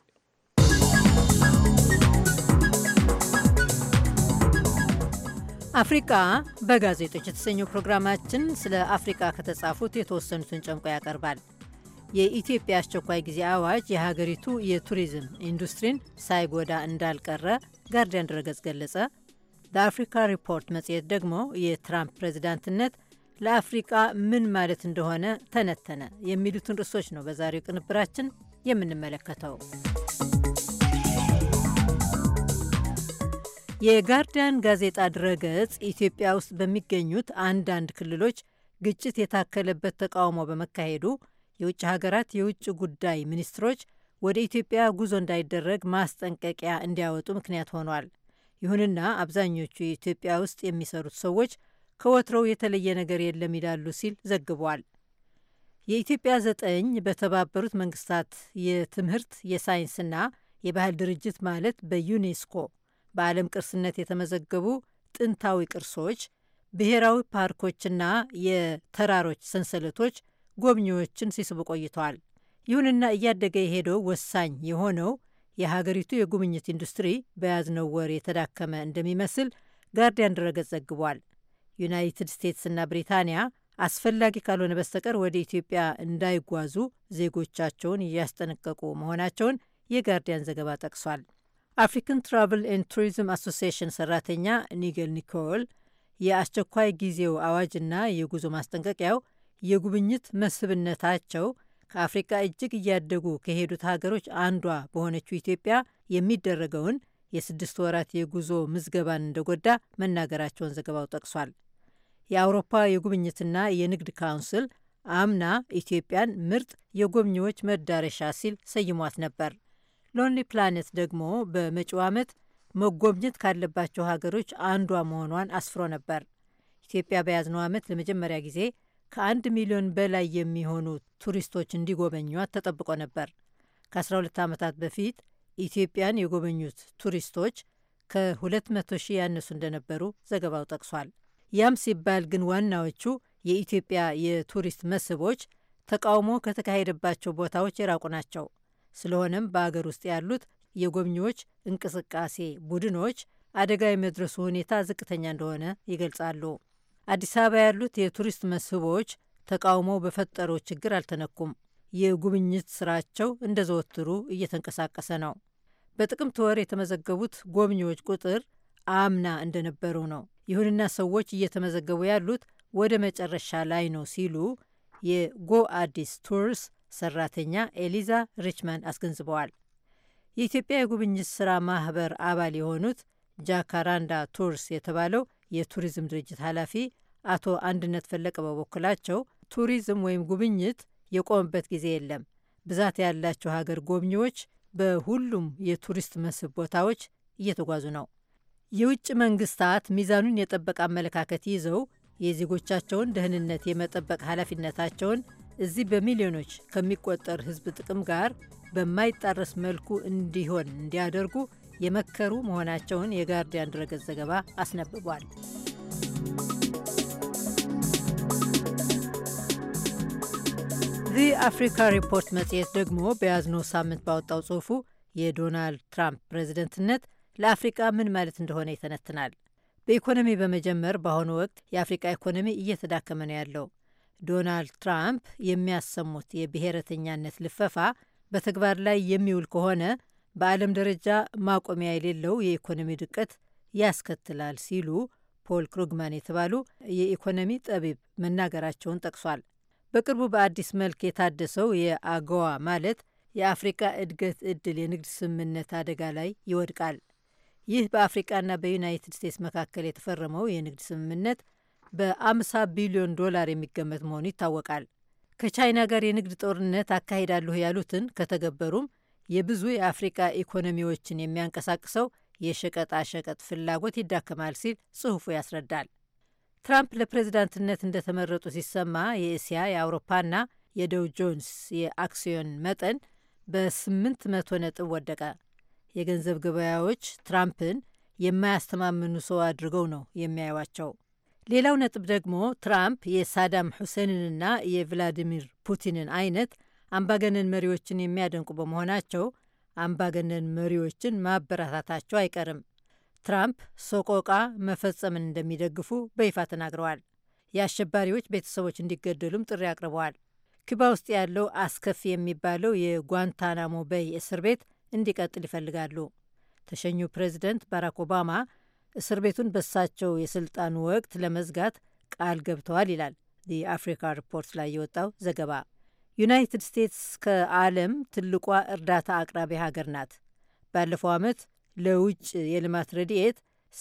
አፍሪቃ በጋዜጦች የተሰኘው ፕሮግራማችን ስለ አፍሪቃ ከተጻፉት የተወሰኑትን ጨምቆ ያቀርባል። የኢትዮጵያ አስቸኳይ ጊዜ አዋጅ የሀገሪቱ የቱሪዝም ኢንዱስትሪን ሳይጎዳ እንዳልቀረ ጋርዲያን ድረገጽ ገለጸ። በአፍሪካ ሪፖርት መጽሔት ደግሞ የትራምፕ ፕሬዚዳንትነት ለአፍሪቃ ምን ማለት እንደሆነ ተነተነ። የሚሉትን ርዕሶች ነው በዛሬው ቅንብራችን የምንመለከተው። የጋርዲያን ጋዜጣ ድረገጽ ኢትዮጵያ ውስጥ በሚገኙት አንዳንድ ክልሎች ግጭት የታከለበት ተቃውሞ በመካሄዱ የውጭ ሀገራት የውጭ ጉዳይ ሚኒስትሮች ወደ ኢትዮጵያ ጉዞ እንዳይደረግ ማስጠንቀቂያ እንዲያወጡ ምክንያት ሆኗል። ይሁንና አብዛኞቹ የኢትዮጵያ ውስጥ የሚሰሩት ሰዎች ከወትሮው የተለየ ነገር የለም ይላሉ ሲል ዘግቧል። የኢትዮጵያ ዘጠኝ በተባበሩት መንግስታት የትምህርት የሳይንስና የባህል ድርጅት ማለት በዩኔስኮ በዓለም ቅርስነት የተመዘገቡ ጥንታዊ ቅርሶች፣ ብሔራዊ ፓርኮችና የተራሮች ሰንሰለቶች ጎብኚዎችን ሲስቡ ቆይተዋል። ይሁንና እያደገ የሄደው ወሳኝ የሆነው የሀገሪቱ የጉብኝት ኢንዱስትሪ በያዝነው ወር የተዳከመ እንደሚመስል ጋርዲያን ድረገጽ ዘግቧል። ዩናይትድ ስቴትስና ብሪታንያ አስፈላጊ ካልሆነ በስተቀር ወደ ኢትዮጵያ እንዳይጓዙ ዜጎቻቸውን እያስጠነቀቁ መሆናቸውን የጋርዲያን ዘገባ ጠቅሷል። አፍሪካን ትራቭል ኤንድ ቱሪዝም አሶሲሽን ሰራተኛ ኒገል ኒኮል የአስቸኳይ ጊዜው አዋጅና የጉዞ ማስጠንቀቂያው የጉብኝት መስህብነታቸው ከአፍሪቃ እጅግ እያደጉ ከሄዱት ሀገሮች አንዷ በሆነችው ኢትዮጵያ የሚደረገውን የስድስት ወራት የጉዞ ምዝገባን እንደጎዳ መናገራቸውን ዘገባው ጠቅሷል። የአውሮፓ የጉብኝትና የንግድ ካውንስል አምና ኢትዮጵያን ምርጥ የጎብኚዎች መዳረሻ ሲል ሰይሟት ነበር። ሎንሊ ፕላኔት ደግሞ በመጪው ዓመት መጎብኘት ካለባቸው ሀገሮች አንዷ መሆኗን አስፍሮ ነበር። ኢትዮጵያ በያዝነው ዓመት ለመጀመሪያ ጊዜ ከአንድ ሚሊዮን በላይ የሚሆኑ ቱሪስቶች እንዲጎበኟት ተጠብቆ ነበር። ከ12 ዓመታት በፊት ኢትዮጵያን የጎበኙት ቱሪስቶች ከ200 ሺህ ያነሱ እንደነበሩ ዘገባው ጠቅሷል። ያም ሲባል ግን ዋናዎቹ የኢትዮጵያ የቱሪስት መስህቦች ተቃውሞ ከተካሄደባቸው ቦታዎች የራቁ ናቸው። ስለሆነም በአገር ውስጥ ያሉት የጎብኚዎች እንቅስቃሴ ቡድኖች አደጋ የመድረሱ ሁኔታ ዝቅተኛ እንደሆነ ይገልጻሉ። አዲስ አበባ ያሉት የቱሪስት መስህቦች ተቃውሞው በፈጠረው ችግር አልተነኩም። የጉብኝት ስራቸው እንደ ዘወትሩ እየተንቀሳቀሰ ነው። በጥቅምት ወር የተመዘገቡት ጎብኚዎች ቁጥር አምና እንደነበሩ ነው። ይሁንና ሰዎች እየተመዘገቡ ያሉት ወደ መጨረሻ ላይ ነው ሲሉ የጎ አዲስ ቱርስ ሰራተኛ ኤሊዛ ሪችማንድ አስገንዝበዋል። የኢትዮጵያ የጉብኝት ስራ ማህበር አባል የሆኑት ጃካራንዳ ቱርስ የተባለው የቱሪዝም ድርጅት ኃላፊ አቶ አንድነት ፈለቀ በበኩላቸው ቱሪዝም ወይም ጉብኝት የቆመበት ጊዜ የለም። ብዛት ያላቸው ሀገር ጎብኚዎች በሁሉም የቱሪስት መስህብ ቦታዎች እየተጓዙ ነው። የውጭ መንግስታት ሚዛኑን የጠበቀ አመለካከት ይዘው የዜጎቻቸውን ደህንነት የመጠበቅ ኃላፊነታቸውን እዚህ በሚሊዮኖች ከሚቆጠር ሕዝብ ጥቅም ጋር በማይጣረስ መልኩ እንዲሆን እንዲያደርጉ የመከሩ መሆናቸውን የጋርዲያን ድረገጽ ዘገባ አስነብቧል። ዚ አፍሪካ ሪፖርት መጽሔት ደግሞ በያዝነው ሳምንት ባወጣው ጽሑፉ የዶናልድ ትራምፕ ፕሬዝደንትነት ለአፍሪቃ ምን ማለት እንደሆነ ይተነትናል። በኢኮኖሚ በመጀመር በአሁኑ ወቅት የአፍሪቃ ኢኮኖሚ እየተዳከመ ነው ያለው። ዶናልድ ትራምፕ የሚያሰሙት የብሔረተኛነት ልፈፋ በተግባር ላይ የሚውል ከሆነ በዓለም ደረጃ ማቆሚያ የሌለው የኢኮኖሚ ድቀት ያስከትላል ሲሉ ፖል ክሩግማን የተባሉ የኢኮኖሚ ጠቢብ መናገራቸውን ጠቅሷል። በቅርቡ በአዲስ መልክ የታደሰው የአገዋ ማለት የአፍሪቃ እድገት እድል የንግድ ስምምነት አደጋ ላይ ይወድቃል። ይህ በአፍሪቃና በዩናይትድ ስቴትስ መካከል የተፈረመው የንግድ ስምምነት በአምሳ ቢሊዮን ዶላር የሚገመት መሆኑ ይታወቃል። ከቻይና ጋር የንግድ ጦርነት አካሂዳለሁ ያሉትን ከተገበሩም የብዙ የአፍሪቃ ኢኮኖሚዎችን የሚያንቀሳቅሰው የሸቀጣ ሸቀጥ ፍላጎት ይዳከማል ሲል ጽሑፉ ያስረዳል። ትራምፕ ለፕሬዝዳንትነት እንደተመረጡ ሲሰማ የእስያ የአውሮፓና የደው ጆንስ የአክሲዮን መጠን በስምንት መቶ ነጥብ ወደቀ። የገንዘብ ገበያዎች ትራምፕን የማያስተማምኑ ሰው አድርገው ነው የሚያዩዋቸው። ሌላው ነጥብ ደግሞ ትራምፕ የሳዳም ሁሴንንና የቭላዲሚር ፑቲንን አይነት አምባገነን መሪዎችን የሚያደንቁ በመሆናቸው አምባገነን መሪዎችን ማበረታታቸው አይቀርም። ትራምፕ ሰቆቃ መፈጸምን እንደሚደግፉ በይፋ ተናግረዋል። የአሸባሪዎች ቤተሰቦች እንዲገደሉም ጥሪ አቅርበዋል። ኩባ ውስጥ ያለው አስከፊ የሚባለው የጓንታናሞ በይ እስር ቤት እንዲቀጥል ይፈልጋሉ። ተሸኙ ፕሬዚደንት ባራክ ኦባማ እስር ቤቱን በሳቸው የስልጣን ወቅት ለመዝጋት ቃል ገብተዋል ይላል የአፍሪካ ሪፖርት ላይ የወጣው ዘገባ። ዩናይትድ ስቴትስ ከዓለም ትልቋ እርዳታ አቅራቢ ሀገር ናት። ባለፈው ዓመት ለውጭ የልማት ረድኤት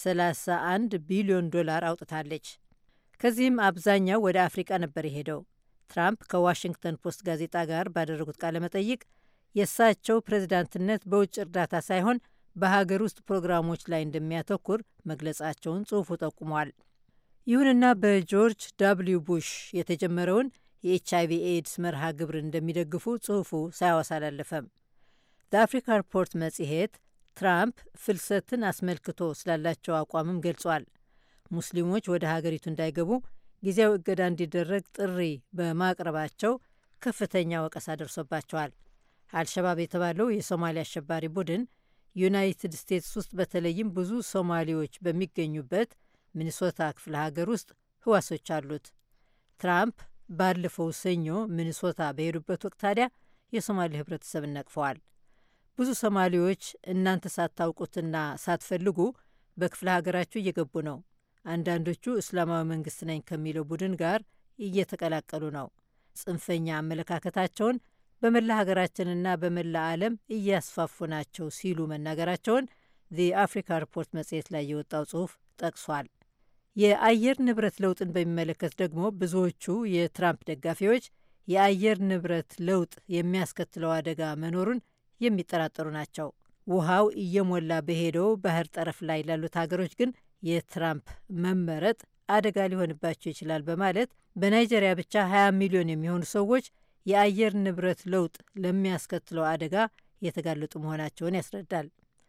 31 ቢሊዮን ዶላር አውጥታለች። ከዚህም አብዛኛው ወደ አፍሪቃ ነበር የሄደው። ትራምፕ ከዋሽንግተን ፖስት ጋዜጣ ጋር ባደረጉት ቃለ መጠይቅ የእሳቸው ፕሬዝዳንትነት በውጭ እርዳታ ሳይሆን በሀገር ውስጥ ፕሮግራሞች ላይ እንደሚያተኩር መግለጻቸውን ጽሑፉ ጠቁሟል። ይሁንና በጆርጅ ዳብሊው ቡሽ የተጀመረውን የኤች አይቪ ኤድስ መርሃ ግብር እንደሚደግፉ ጽሑፉ ሳያወሳ አላለፈም። በአፍሪካ ሪፖርት መጽሔት ትራምፕ ፍልሰትን አስመልክቶ ስላላቸው አቋምም ገልጿል። ሙስሊሞች ወደ ሀገሪቱ እንዳይገቡ ጊዜያዊ እገዳ እንዲደረግ ጥሪ በማቅረባቸው ከፍተኛ ወቀሳ ደርሶባቸዋል። አልሸባብ የተባለው የሶማሊያ አሸባሪ ቡድን ዩናይትድ ስቴትስ ውስጥ በተለይም ብዙ ሶማሌዎች በሚገኙበት ሚኒሶታ ክፍለ ሀገር ውስጥ ህዋሶች አሉት። ትራምፕ ባለፈው ሰኞ ሚኒሶታ በሄዱበት ወቅት ታዲያ የሶማሌ ህብረተሰብን ነቅፈዋል። ብዙ ሶማሌዎች እናንተ ሳታውቁትና ሳትፈልጉ በክፍለ ሀገራችሁ እየገቡ ነው። አንዳንዶቹ እስላማዊ መንግስት ነኝ ከሚለው ቡድን ጋር እየተቀላቀሉ ነው። ጽንፈኛ አመለካከታቸውን በመላ ሀገራችንና በመላ ዓለም እያስፋፉ ናቸው ሲሉ መናገራቸውን ዚ አፍሪካ ሪፖርት መጽሔት ላይ የወጣው ጽሑፍ ጠቅሷል። የአየር ንብረት ለውጥን በሚመለከት ደግሞ ብዙዎቹ የትራምፕ ደጋፊዎች የአየር ንብረት ለውጥ የሚያስከትለው አደጋ መኖሩን የሚጠራጠሩ ናቸው። ውሃው እየሞላ በሄደው ባህር ጠረፍ ላይ ላሉት ሀገሮች ግን የትራምፕ መመረጥ አደጋ ሊሆንባቸው ይችላል በማለት በናይጄሪያ ብቻ 20 ሚሊዮን የሚሆኑ ሰዎች የአየር ንብረት ለውጥ ለሚያስከትለው አደጋ የተጋለጡ መሆናቸውን ያስረዳል።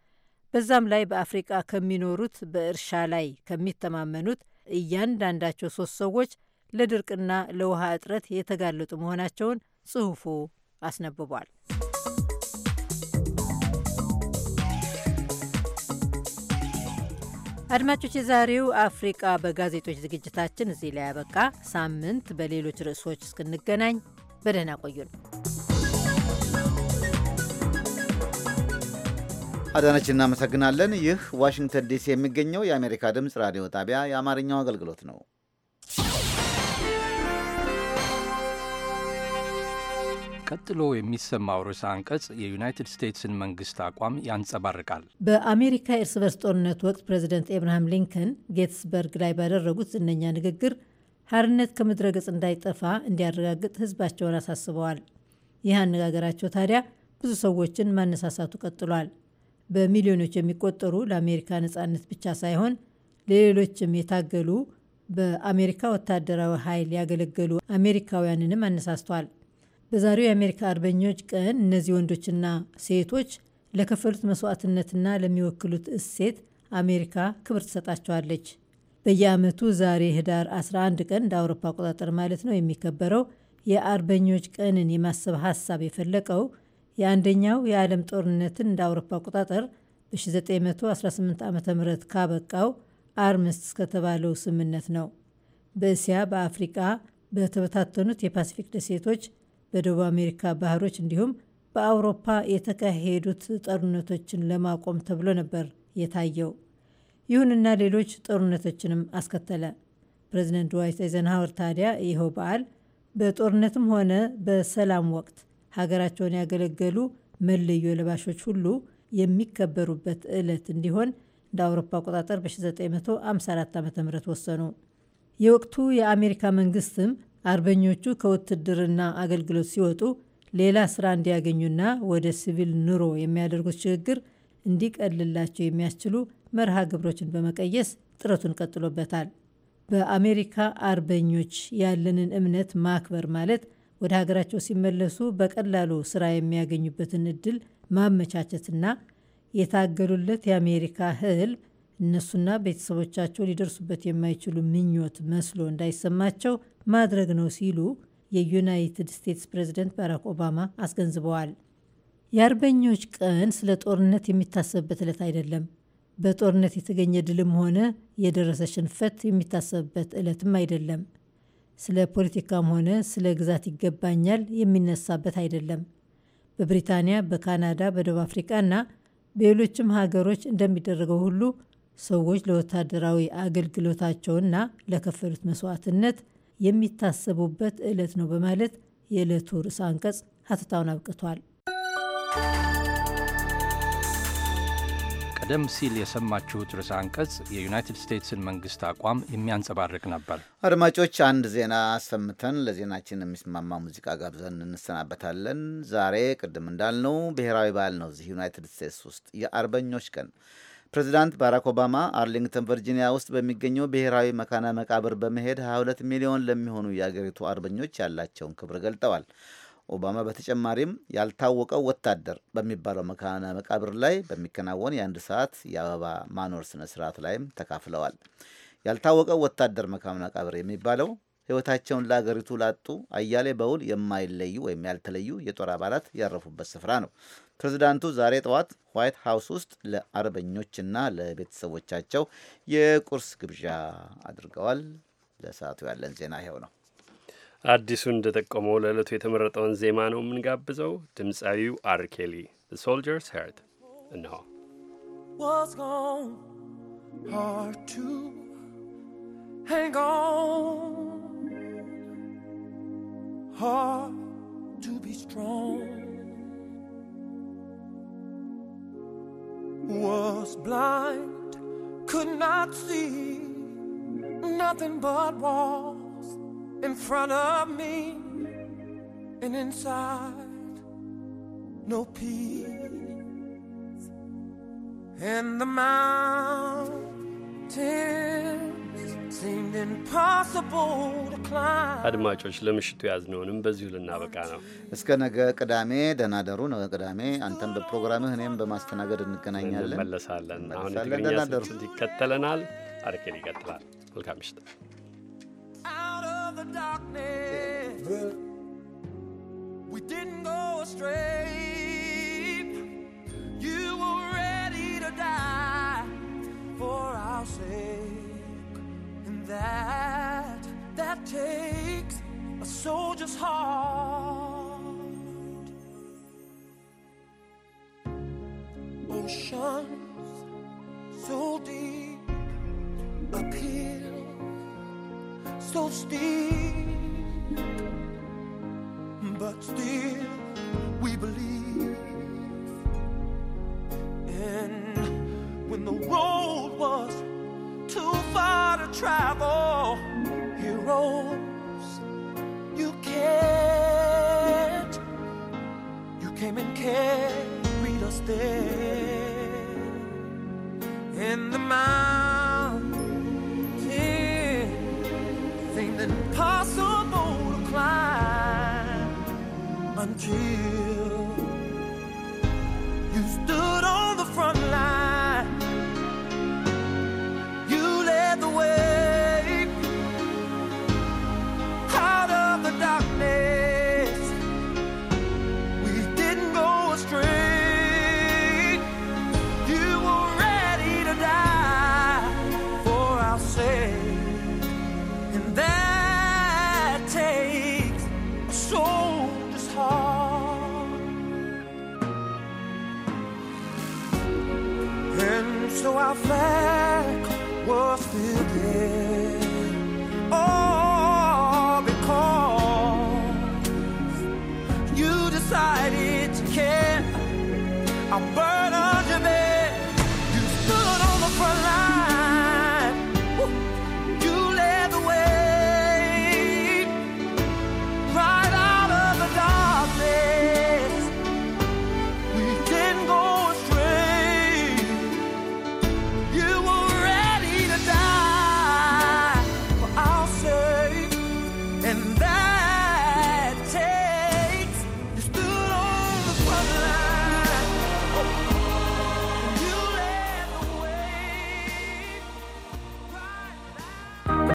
በዛም ላይ በአፍሪቃ ከሚኖሩት በእርሻ ላይ ከሚተማመኑት እያንዳንዳቸው ሶስት ሰዎች ለድርቅና ለውሃ እጥረት የተጋለጡ መሆናቸውን ጽሑፉ አስነብቧል። አድማጮች፣ የዛሬው አፍሪቃ በጋዜጦች ዝግጅታችን እዚህ ላይ ያበቃ። ሳምንት በሌሎች ርዕሶች እስክንገናኝ በደህና ቆዩን። አዳነች፣ እናመሰግናለን። ይህ ዋሽንግተን ዲሲ የሚገኘው የአሜሪካ ድምፅ ራዲዮ ጣቢያ የአማርኛው አገልግሎት ነው። ቀጥሎ የሚሰማው ርዕሰ አንቀጽ የዩናይትድ ስቴትስን መንግስት አቋም ያንጸባርቃል። በአሜሪካ የእርስ በርስ ጦርነት ወቅት ፕሬዚደንት ኤብርሃም ሊንከን ጌትስበርግ ላይ ባደረጉት ዝነኛ ንግግር ሀርነት ከምድረ ገጽ እንዳይጠፋ እንዲያረጋግጥ ህዝባቸውን አሳስበዋል። ይህ አነጋገራቸው ታዲያ ብዙ ሰዎችን ማነሳሳቱ ቀጥሏል። በሚሊዮኖች የሚቆጠሩ ለአሜሪካ ነጻነት ብቻ ሳይሆን ለሌሎችም የታገሉ በአሜሪካ ወታደራዊ ኃይል ያገለገሉ አሜሪካውያንንም አነሳስቷል። በዛሬው የአሜሪካ አርበኞች ቀን እነዚህ ወንዶችና ሴቶች ለከፈሉት መስዋዕትነትና ለሚወክሉት እሴት አሜሪካ ክብር ትሰጣቸዋለች። በየዓመቱ ዛሬ ህዳር 11 ቀን እንደ አውሮፓ አቆጣጠር ማለት ነው የሚከበረው የአርበኞች ቀንን የማሰብ ሀሳብ የፈለቀው የአንደኛው የዓለም ጦርነትን እንደ አውሮፓ አቆጣጠር በ1918 ዓ ም ካበቃው አርምስት እስከተባለው ስምምነት ነው። በእስያ፣ በአፍሪቃ፣ በተበታተኑት የፓሲፊክ ደሴቶች፣ በደቡብ አሜሪካ ባህሮች እንዲሁም በአውሮፓ የተካሄዱት ጦርነቶችን ለማቆም ተብሎ ነበር የታየው። ይሁንና ሌሎች ጦርነቶችንም አስከተለ። ፕሬዚደንት ድዋይት አይዘንሃወር ታዲያ ይኸው በዓል በጦርነትም ሆነ በሰላም ወቅት ሀገራቸውን ያገለገሉ መለዮ ለባሾች ሁሉ የሚከበሩበት ዕለት እንዲሆን እንደ አውሮፓ አቆጣጠር በ1954 ዓ ም ወሰኑ። የወቅቱ የአሜሪካ መንግስትም አርበኞቹ ከውትድርና አገልግሎት ሲወጡ ሌላ ስራ እንዲያገኙና ወደ ሲቪል ኑሮ የሚያደርጉት ሽግግር እንዲቀልላቸው የሚያስችሉ መርሃ ግብሮችን በመቀየስ ጥረቱን ቀጥሎበታል። በአሜሪካ አርበኞች ያለንን እምነት ማክበር ማለት ወደ ሀገራቸው ሲመለሱ በቀላሉ ስራ የሚያገኙበትን እድል ማመቻቸትና የታገሉለት የአሜሪካ ህልም እነሱና ቤተሰቦቻቸው ሊደርሱበት የማይችሉ ምኞት መስሎ እንዳይሰማቸው ማድረግ ነው ሲሉ የዩናይትድ ስቴትስ ፕሬዝደንት ባራክ ኦባማ አስገንዝበዋል። የአርበኞች ቀን ስለ ጦርነት የሚታሰብበት ዕለት አይደለም። በጦርነት የተገኘ ድልም ሆነ የደረሰ ሽንፈት የሚታሰብበት ዕለትም አይደለም። ስለ ፖለቲካም ሆነ ስለ ግዛት ይገባኛል የሚነሳበት አይደለም። በብሪታንያ፣ በካናዳ፣ በደቡብ አፍሪካ እና በሌሎችም ሀገሮች እንደሚደረገው ሁሉ ሰዎች ለወታደራዊ አገልግሎታቸውና ለከፈሉት መስዋዕትነት የሚታሰቡበት ዕለት ነው በማለት የዕለቱ ርዕሰ አንቀጽ ሀተታውን አብቅቷል። ቀደም ሲል የሰማችሁት ርዕሰ አንቀጽ የዩናይትድ ስቴትስን መንግስት አቋም የሚያንጸባርቅ ነበር። አድማጮች፣ አንድ ዜና አሰምተን ለዜናችን የሚስማማ ሙዚቃ ጋብዘን እንሰናበታለን። ዛሬ ቅድም እንዳልነው ብሔራዊ በዓል ነው እዚህ ዩናይትድ ስቴትስ ውስጥ የአርበኞች ቀን ፕሬዚዳንት ባራክ ኦባማ አርሊንግተን ቨርጂኒያ ውስጥ በሚገኘው ብሔራዊ መካነ መቃብር በመሄድ 22 ሚሊዮን ለሚሆኑ የአገሪቱ አርበኞች ያላቸውን ክብር ገልጠዋል። ኦባማ በተጨማሪም ያልታወቀው ወታደር በሚባለው መካነ መቃብር ላይ በሚከናወን የአንድ ሰዓት የአበባ ማኖር ስነ ስርዓት ላይም ተካፍለዋል። ያልታወቀው ወታደር መካነ መቃብር የሚባለው ሕይወታቸውን ለአገሪቱ ላጡ አያሌ በውል የማይለዩ ወይም ያልተለዩ የጦር አባላት ያረፉበት ስፍራ ነው። ፕሬዚዳንቱ ዛሬ ጠዋት ዋይት ሀውስ ውስጥ ለአርበኞችና ለቤተሰቦቻቸው የቁርስ ግብዣ አድርገዋል። ለሰዓቱ ያለን ዜና ይኸው ነው። አዲሱ እንደጠቆመው ለዕለቱ የተመረጠውን ዜማ ነው የምንጋብዘው። ድምፃዊው አርኬሊ ሶልጀርስ ሄርት እንሆ hang on hard to be strong was blind could not see nothing but walls in front of me and inside no peace and the mountains seemed impossible to climb አድማጮች ለምሽቱ ያዝነውንም በዚሁ ልናበቃ ነው። እስከ ነገ ቅዳሜ ደህና ደሩ። ነገ ቅዳሜ አንተም በፕሮግራምህ እኔም በማስተናገድ እንገናኛለን፣ እንመለሳለን። አሁን እንመለሳለን። የትግርኛ ደህና ደሩ። ስርጭት ይከተለናል። አርኬል ይቀጥላል። መልካም ምሽት። out of the darkness. We didn't go astray. You were ready to die for our sake, and that that takes a soldier's heart. Oceans so deep, uphill so steep, but still we believe. And when the road was too far to travel, heroes, you can't. You came and carried us there. In the mountains seemed impossible to climb until